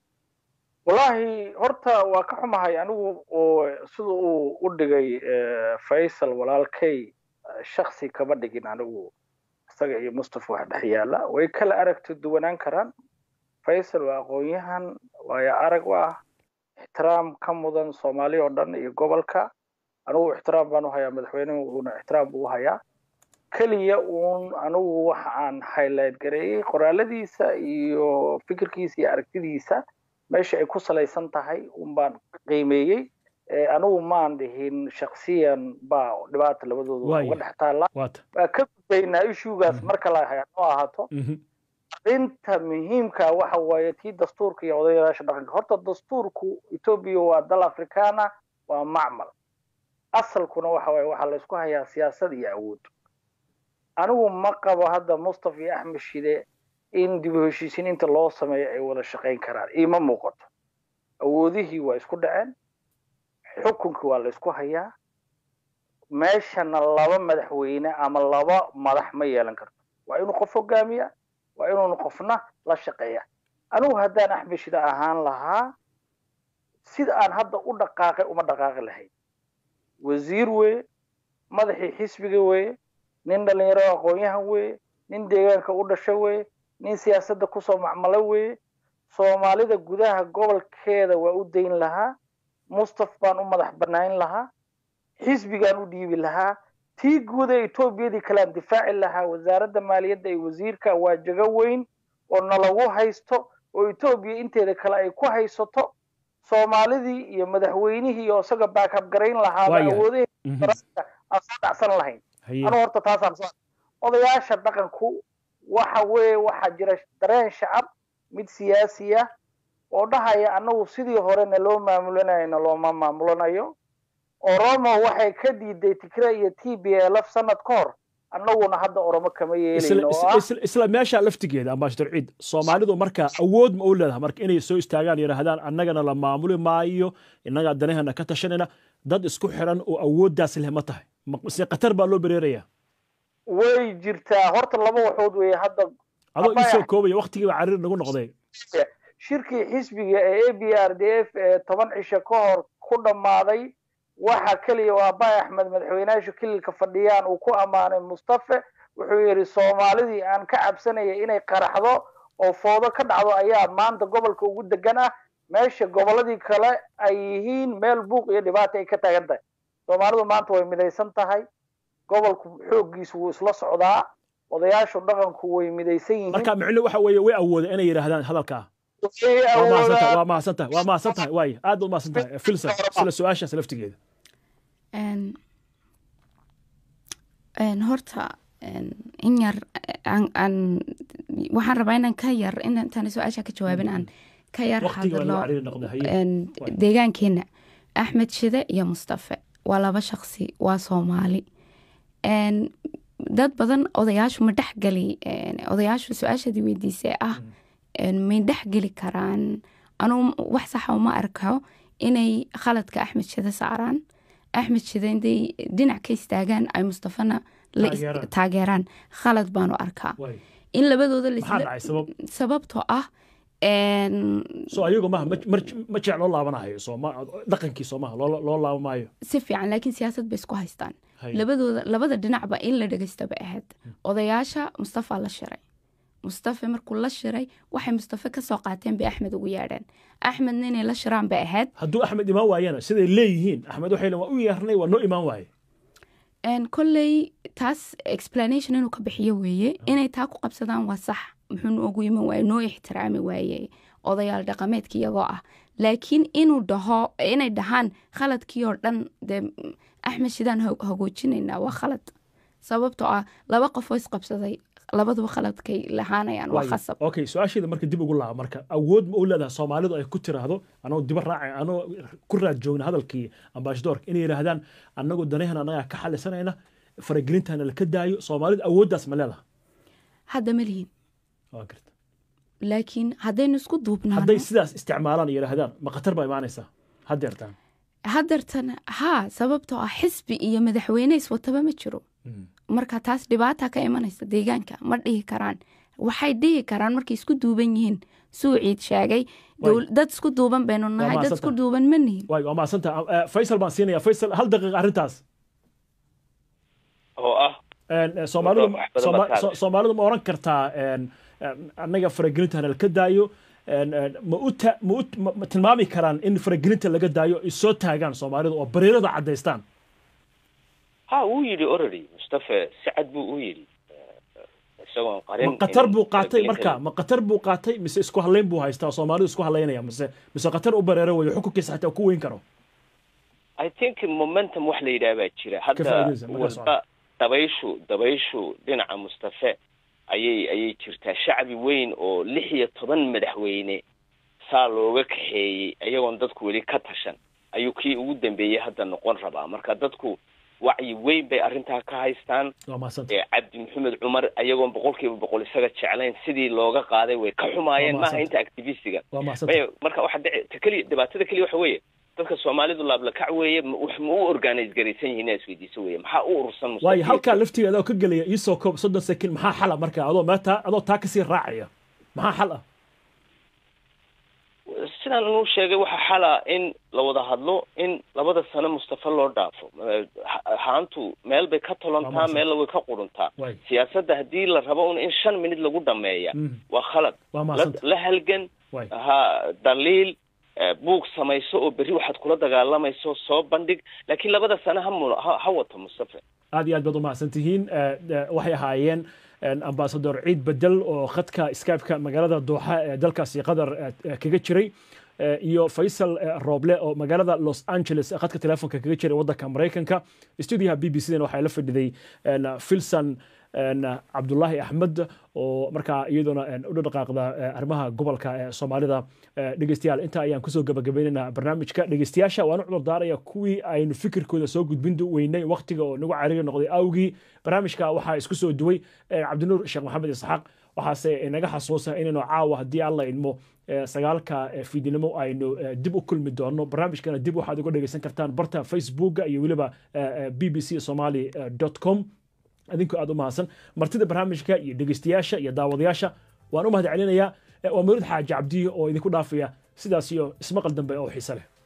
wallaahi horta waa ka xumahay anigu oo sida uu u dhigay faysal walaalkay shaksi kama dhigin anigu isaga iyo mustafa wax dhex yaala way kala aragti duwanaan karaan faysal waa aqoon-yahan waayo arag u ah ixtiraam ka mudan soomaali oo dhan iyo gobolka anigu ixtiraam baan u hayaa madaxweynuhu uuna ixtiraam buu u hayaa keliya uun anigu waxa aan highlight gareeyey qoraaladiisa iyo fikirkiisa iyo aragtidiisa meesha ay ku salaysan tahay un baan qiimeeyey anigu maan dhihin shaksiyan baa dhibaata labadooda uga dhex taalla waa ka gudbaynaa ishugaas marka la noo ahaato arrinta muhiimka waxa waaye tii dastuurka iyo odayaasha dhaqanka horta dastuurku etoobiya waa dal afrikaana waa macmal asalkuna waxa waaye waxaa laysku hayaa siyaasad iyo awood anigu ma qabo hadda mustafa iyo axmed shide in dib u heshiisiin inta loo sameeyo ay wada shaqayn karaan iima muuqato awoodihii waa isku dhaceen xukunkii waa la isku hayaa meeshana laba madaxweyne ama laba madax ma yeelan karto waa inuu qof hogaamiya waa inuuna qofna la shaqeeya anigu haddaan axmed shide ahaan lahaa sida aan hadda u dhaqaaqay uma dhaqaaqi lahayn wasiir weye madaxii xisbiga weye nin dhalinyaro aqoon-yahan weye nin deegaanka u dhasha weye nin siyaasadda kusoo macmalo weye soomaalida gudaha gobolkeeda waa u dayn lahaa mustaf baan u madax banayn lahaa xisbigaan u dhiibi lahaa tii guud ee etoobiyadii kalean difaaci lahaa wasaaradda maaliyadda iyo wasiirka waa jago weyn oo nalagu haysto oo etoobiya inteeda kale ay ku haysato soomaalidii iyo madaxweynihii oo isaga baakab garayn lahaaba awoodahee aan soo dhacsan lahayn anuu horta taasaan soo odayaasha dhaqanku waxa weeye waxaa jira dareen shacab mid siyaasi ah oo dhahaya annagu sidii horena loo maamulanayna looma maamulanayo oromo waxay ka diiday tigre iyo t b lf sanad ka hor annaguna hadda oromo kama yeelayno isla meesha laftigeeda ambashador ciid soomaalidu marka awood ma u leedahay marka inay soo istaagaan yidhaahdaan annagana la maamuli maayo innagaa danahana ka tashanayna dad isku xiran oo awooddaas leh ma tahay se qatar baa loo bereerayaa way jirtaa horta laba waxood weeye hadda adoo iisoo koobaya waktigiiba cariir nagu noqday shirkii xisbiga ee a b r d f ee toban cisho ka hor ku dhammaaday waxa keliya waa bay axmed madaxweynayaasha kililka fadhiyaan uu ku ammaanay mustafe wuxuu yidhi soomaalidii aan ka cabsanaya inay qaraxdo oo foodo ka dhacdo ayaa maanta gobolka ugu degan ah meesha gobolladii kale ay yihiin meel buuq iyo dhibaata ay ka taagan tahay soomaalidu maanta way midaysan tahay gobolku xooggiisu wuu isla socdaa odayaashu dhaqanku way midaysan yihiin marka micno waxa weeye way awoodeen inay yidhaahdaan hadalkaa waa mahadsan tahay waa mahadsan tahay waay aad baad mahadsan tahay filson sila su-aashaas laftigeeda horta in yar waxaan rabaa inaan ka yar intaan su-aasha ka jawaabin aan ka yar hadlo deegaankeena axmed shide iyo mustafe waa laba shaqsi waa soomaali dad badan odayaashu ma dhexgeli odayaashu su-aashadii weydiisay ah may dhexgeli karaan anuu wax saxa uma arko inay khaladka axmed shide saaraan axmed shide inday dhinac ka istaagaan ay mustafana taageeraan khalad baanu arkaa in labadooda sababtoo ah so ayagu maha ma jec loo laabanahayo dhaqankii soomaha loo laaba maayo si fiican laakiin siyaasad bay isku haystaan labadooda labada dhinacba in la dhegeysta bay ahayd odayaasha mustafa la shiray mustafe markuu la shiray waxay mustafe ka soo qaateen bay axmed ugu yeedheen axmedna inay la shiraan bay ahayd hadduu axmed imaan waayana siday leeyihiin axmed waxay waa u yeernay waa noo imaan waaye kolley taas explanation inuu ka bixiyo weeye inay taa ku qabsadaan waa sax muxuu noogu iman waaye noo ixtiraami waaye odayaal dhaqameedka iyagoo ah laakiin inuu dhaho inay dhahaan khaladkii oo dhan dee axmed shidaan hogoojinaynaa waa khalad sababtoo ah laba qof oo isqabsaday labaduba khaladkay lahaanayaan waa khasab okay su-aasheeda marka dib ugu laaba marka awood ma u leedahay soomaalidu ay ku tiraahdo anoo diba raacay anoo ku raad joogna hadalkii ambaashadoorka inay yidhaahdaan annagu danahan annagaa ka xalisanayna faragelintana laka daayo soomaalidu awooddaas ma leedaha hadda ma lihin laakiin haddaynu isku duubnaano hadday sidaas isticmaalaan yidhaahdaan ma khatar baa imaanaysaa haddeertaan haddeertan haa sababtoo ah xisbi iyo madaxweyne iswataba ma jiro marka taas dhibaata ka imanaysa deegaanka ma dhihi karaan waxay dhihi karaan markay isku duuban yihiin suu ciid sheegay dad isku duuban baynu nahay dad isku duuban ma nihin waay waa mahadsanta faysal baan siinaya faysal hal daqiiqa arrintaas oo ah soomaalidu soomaalidu ma oran kartaa annaga faragelintana laka daayo ma u ma u ma tilmaami karaan in faragelinta laga daayo ay soo taagaan soomaalidu oo bariirada caddaystaan ha wuu yidhi already mustafe si cad buu u yidhi isagoon qarin ma qatar buu qaatay marka ma qatar buu qaatay mise isku halayn buu haystaa soomaalidu isku halaynaya mise mise qatar u bareero weyo xukunkiisa xataa ku weyn karo i think momentum wax la yidhaha baa jira hadda walba dabayshu dabayshu dhinaca mustafe ayay ayay jirtaa shacbi weyn oo lix iyo toban madaxweyne saa looga kaxeeyey iyagoon dadku weli ka tashan ayuu kii ugu dambeeyey hadda noqon rabaa marka dadku wacyi weyn bay arrintaa ka haystaan cabdi maxamed cumar ayagoon boqolkiiba boqol isaga jeclayn sidii looga qaaday way ka xumaayeen maaha inta activistiga marka waxa dhici ta keliya dhibaatada keliya waxa weeye dadka soomaalidu laablakac weeye ma u organize garaysan yihiin inaad isweydiiso weeye maxaa u urursan waayo halkaa laftigeeda oo ka gelaya iisoo koob soddon sekin maxaa xala marka adoo meetaa adoo taa kasii raacaya maxaa xal ah sidaan inuu sheegay waxaa xala in la wada hadlo in labada sano mustafa loo dhaafo haantu meel bay ka tolontaa meella way ka quruntaa siyaasadda haddii la rabo un in shan minid lagu dhameeya waa khalad la halgan ha daliil buug samayso oo berri waxaad kula dagaalamayso soo bandhig laakiin labada sano ha mu ha wato mustafa aad iyo aad baad umahadsan tihiin waxay ahaayeen ambasador ciid bedel oo khadka skypeka magaalada dooxa ee dalkaasi qatar kaga jiray iyo faysal rooble oo magaalada los angeles khadka telefonka kaga jiray waddanka maraykanka stuudiyaha b b c dan waxaa la fadhiday filson cabdulaahi axmed oo markaa iyadoona u dhaqaaqda arrimaha gobolka ee soomaalida dhegeystayaal intaa ayaan kusoo gabagabaynaynaa barnaamijka dhegeystayaasha waan u cudur daaraya kuwii aynu fikirkooda soo gudbin weynay waqtiga oo nagu cariiri noqday awgii barnaamijka waxaa isku soo duway cabdinuur sheekh maxamed isxaaq waxaase inaga xasuusa inaynu caawa haddii alla idmo sagaalka fiidnimo aynu dib u kulmi doono barnaamijkana dib waxaad uga dhegeysan kartaan barta facebooka iyo weliba b b c somali com adinku aad u mahadsan martida barnaamijka iyo dhegeystayaasha iyo daawadayaasha waan u mahad celinayaa waa mawlid xaaji cabdiyo oo idinku dhaafaya sidaas iyo ismaqal dambe oo xiise leh